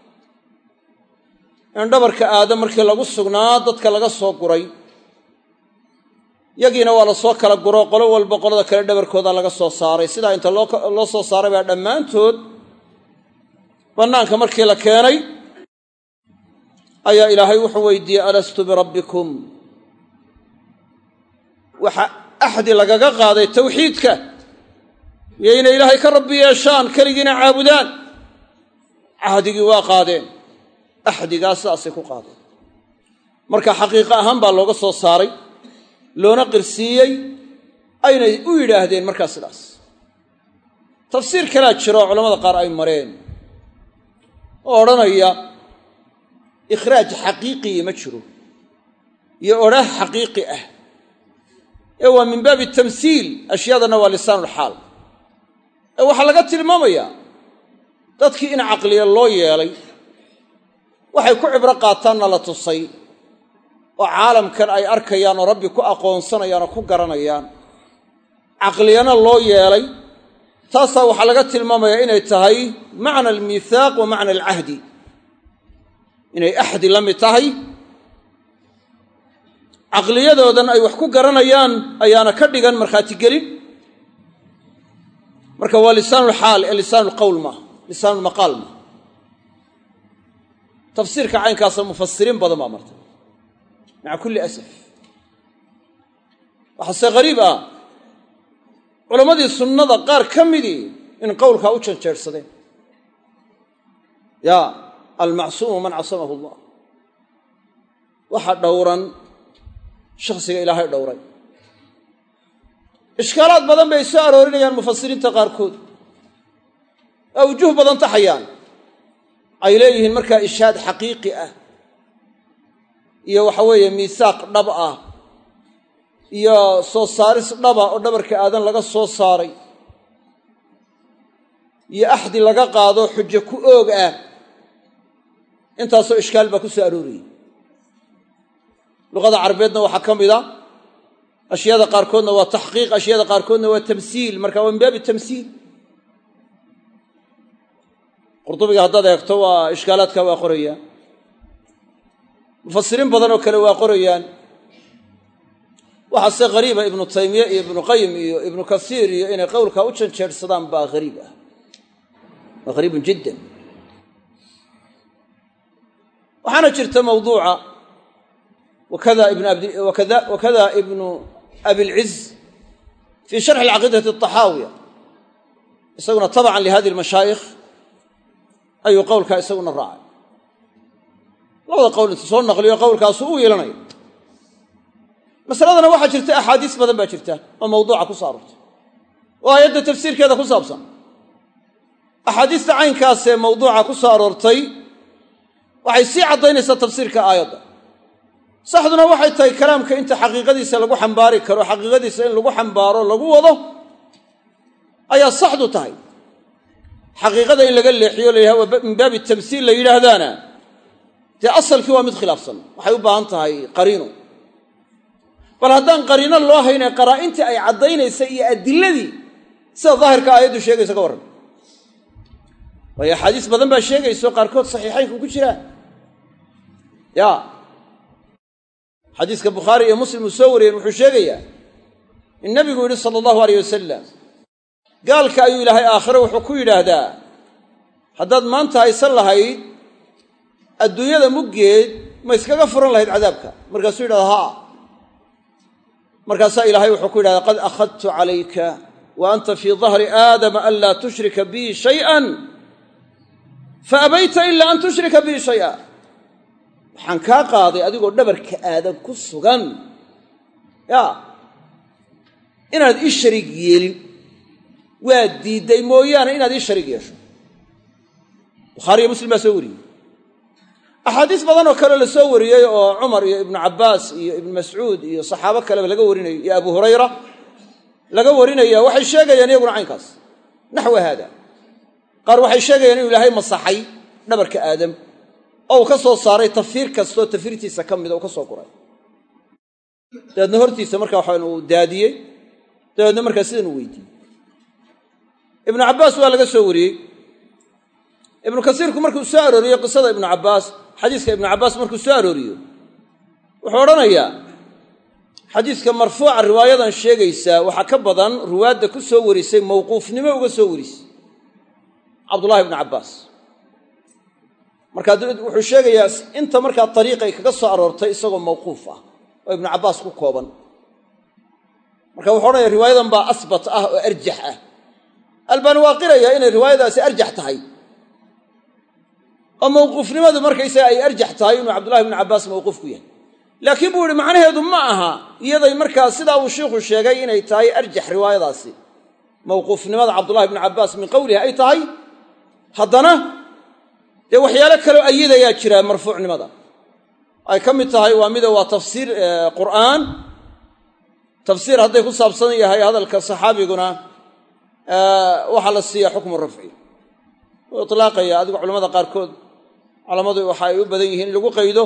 in dhabarka aadam markii lagu sugnaa dadka laga soo guray yagiina waa la soo kala guro qolo walba qolada kale dhabarkooda laga soo saaray sidaa inta loo soo saaray baa dhammaantood bannaanka markii la keenay ayaa ilaahay wuxuu weydiiyey alastu birabbikum waxa axdi lagaga qaaday tawxiidka iyo inay ilaahay ka rabbi yeeshaan keligiina caabudaan cahdigii waa qaadeen axdigaas sidaasay ku qaadeen marka xaqiiqo ahaan baa looga soo saaray loona qirsiiyey aynay u yidhaahdeen markaa sidaas tafsiir kalaa jiro oo culamada qaar ay mareen oo odhanaya ikhraaj xaqiiqii ma jiro iyo odhaah xaqiiqi ah ee waa min baabi tamsiil ashyaadanna waa lisaanulxaal ee waxaa laga tilmaamayaa dadkii in caqliya loo yeelay waxay ku cibro qaataanna la tusay oo caalamkan ay arkayaan oo rabbi ku aqoonsanayaan oo ku garanayaan caqliyana loo yeelay taasaa waxaa laga tilmaamayaa inay tahay macna almiithaaq wa macna alcahdi inay axdi la mid tahay caqliyadoodan ay wax ku garanayaan ayaana ka dhigan markhaati gelin marka waa lisaanulxaal ee lisaanulqowl maaha lisaanulmaqaal maaha tafsiirka caynkaasa mufasiriin badan baa martay maca kulli asaf waxaase ghariib ah culammadii sunnada qaar ka midii in qowlkaa u janjeersadeen ya almacsuumu man casamahu allah waxa dhowran shakhsiga ilaahay dhowray ishkaalaad badan bay soo aroorinayaan mufasiriinta qaarkood oo wujuh badan taxayaan ay leeyihiin markaa ishaad xaqiiqi ah iyo waxa weeye miisaaq dhab ah iyo soo saaris dhaba oo dhabarka aadan laga soo saaray iyo axdi laga qaado xujo ku oog ah intaasoo ishkaal baa ku soo arooriyey luqada carabeedna waxaa ka mid a ashyaada qaarkoodna waa taxqiiq ashyaada qaarkoodna waa tamsiil marka waa min baabi tamsiil qurdubiga haddaad eegto waa ishkaalaadka waa qorayaan mufasiriin badan oo kale waa qorayaan waxaase hariiba ibnu taymiye iyo ibnu qayim iyo ibnu kasiir iyo inay qowlkaa u janjeersadaan baa hariib ah waa hariibun jiddan waxaana jirta mawduuca wakada ibnu abilciz fii sharxi alcaqiidati alطaxaawiya isaguna tabcan lihadi lmashaayikh ayuu qowlkaa isaguna raacay labada qowl intu soo naqliyo qowlkaasu u yeelanaya masaladana waxaa jirta axaadiis badan baa jirta oo mawduuca ku soo aroortay oo aayadda tafsiirkeeda ku saabsan axaadiista caynkaasee mawduuca ku soo aroortay waxay sii caddaynaysaa tafsiirka aayadda saxduna waxay tahay kalaamka inta xaqiiqadiisa lagu xambaari karo xaqiiqadiisa in lagu xambaaro lagu wado ayaa saxdu tahay xaqiiqada in laga leexiyo la yidhahdo min baabi tamsiil la yidhaahdaana dee asalkii waa mid khilaafsan waxay u baahan tahay qariino bal haddaan qariino loo haynay qaraa'intii ay caddaynaysa iyo adiladii sida daahirka aayaddu sheegaysa ka warran waayo axaadiis badan baa sheegayso qaarkood saxiixaynku ku jiraan ya xadiiska bukhaari iyo muslim uu soo wariyeen wuxuu sheegayaa in nabigu yidhi sala allahu aleyh wasalam gaalka ayuu ilaahay aakhire wuxuu ku yidhaahdaa haddaad maanta haysan lahayd adduunyada muggeed ma iskaga furan lahayd cadaabka markaasuu yidhahda haa markaasaa ilaahay wuxuu ku yidhahdaa qad akhadtu calayka wa anta fii dahri aadama an laa tushrika bii shay'an fa abayta ilaa an tushrika bii shay'a waxaan kaa qaaday adigoo dhabarka aadan ku sugan ya inaad ii shariig yeelin waa diidday mooyaane inaad ii shariig yeesho bukhaariyo muslim baa soo wariyey axaadiis badan oo kale la soo wariyey oo cumar iyo ibnu cabbaas iyo ibnu mascuud iyo saxaabo kaleba laga warinayo iyo abu hurayra laga warinaya waxay sheegayaan iyaguna caynkaas naxwa haada qaar waxay sheegayaan inuu ilaahay masaxay dhabarka aadam oo uu ka soo saaray tafiir kastoo tafiirtiisa ka mida uu ka soo guray dabeedna hortiisa marka waxaan uu daadiyey dabeedna markaa sidan uu weydiiyey ibnu cabbaas waa laga soo wariyey ibnu kasiirku markuu soo arooriyo qisada ibnu cabbaas xadiiska ibnu cabbaas markuu soo arooriyo wuxuu odhanayaa xadiiska marfuuca riwaayadan sheegaysaa waxaa ka badan ruwaadda ku soo warisay mawquufnimo uga soo warisay cabdullahi ibnu cabbaas markaa wuxuu sheegayaa inta markaa ariiqay kaga soo aroortay isagoo mawquuf ah oo ibnu cabbaas ku kooban marka wuxuu odhanaya riwaayadan baa asbat ah oo arjax ah albaani waa qirayaa inay riwaayadaasi arjax tahay oo mawquufnimadu markaysaga ay arjax tahay inuu cabdullahi ibnu cabbaas mawquuf ku yahay laakiin buu yihi macnaheedu ma aha iyaday markaa sidaa uu shiikhu sheegay inay tahay arjax riwaayadaasi mawquufnimada cabdullahi ibnu cabbaas min qowlihi ay tahay haddana dee waxyaalo kaloo ayadayaa jira marfuucnimada ay ka mid tahay waa mida waa tafsiir qur'aan tafsiir hadday ku saabsan yahay hadalka saxaabiguna waxaa la siiya xukmu rafci u itlaaqaya adigu culamada qaarkood culammadu waxa ay u badan yihiin in lagu qaydo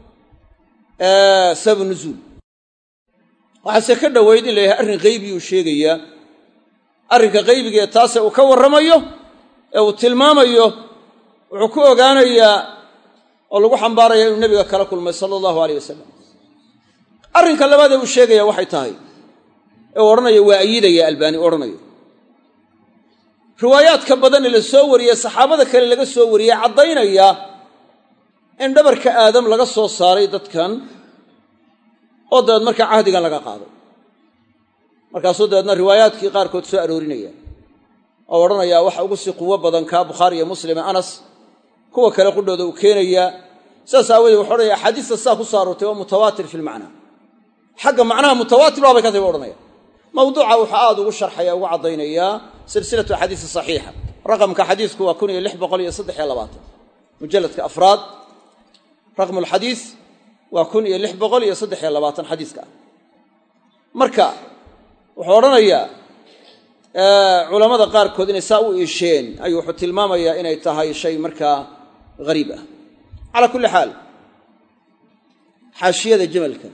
sababu nuzuul waxaase ka dhoweyd in la yahay arrin qaybiyuu sheegayaa arrinka qaybigaee taase uu ka warramayo ee uu tilmaamayo wuxuu ku ogaanayaa oo lagu xambaaraya inuu nebiga kala kulmay sala allahu aleyh wasalam arrinka labaadee uu sheegaya waxay tahay ee uu odhanayo waa ayidaya albaani u odhanayo riwaayaadka badan ee la soo wariyey saxaabada kale laga soo wariyey caddaynaya in dhabarka aadam laga soo saaray dadkan oo dabeed markaa cahdigan laga qaaday markaasuu dabeedna riwaayaadkii qaarkood soo aroorinaya oo odhanayaa waxa ugu sii quwo badan kaa bukhaari iyo muslim ee anas kuwa kale qudhooda uu keenayaa saas aawoodee wuxu odhanaya axaadiista saa ku soo aroortay waa mutawaatir fi lmacnaa xagga macnaha mutawaatir baabay ka tahy bu odhanaya mawduuca wuxuu aad ugu sharxaya ugu caddaynayaa silsilatu axaadiisi saxiixa raqamka xadiisku waa kun iyo lix boqol iyo saddex iyo labaatan mujalladka afraad raqmu lxadiis waa kun iyo lix boqol iyo saddex iyo labaatan xadiiska ah marka wuxuu odhanayaa culammada qaarkood inay saa u iisheen ayuu wuxuu tilmaamayaa inay tahay shay markaa hariib ah calaa kulli xaal xaashiyada jamalka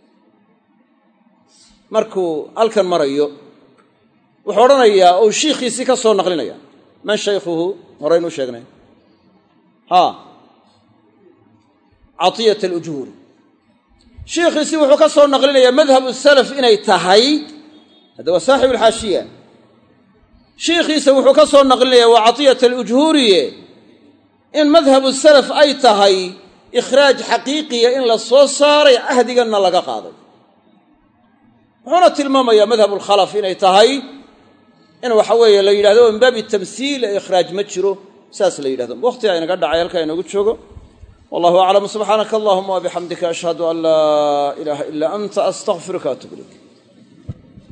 markuu halkan marayo wuxuu odhanayaa ou shiikhiisii ka soo naqlinaya man shaykhuhu horeynuu sheegnay haa catiyat alujuuri shiikhiisii wuxuu ka soo naqlinayaa madhabu salaf inay tahay hadda waa saaxibu alxaashiya shiikhiisa wuxuu ka soo naqlinayaa waa catiyat alujhuuriye in madhabu salaf ay tahay ikhraaj xaqiiqiya in la soo saaray cahdiganna laga qaaday wuxuuna tilmaamayaa madhab alkhalaf inay tahay in waxa weeye la yidhahdo min baabi tamsiil ee ikhraaj ma jiro saas la yidhahdo wakhtigaa inaga dhacay halkaa inoogu joogo wallahu aclam subxaanaka allahuma wabixamdika ashhadu an laa ilaaha ilaa anta astaqfiruka atub ilayk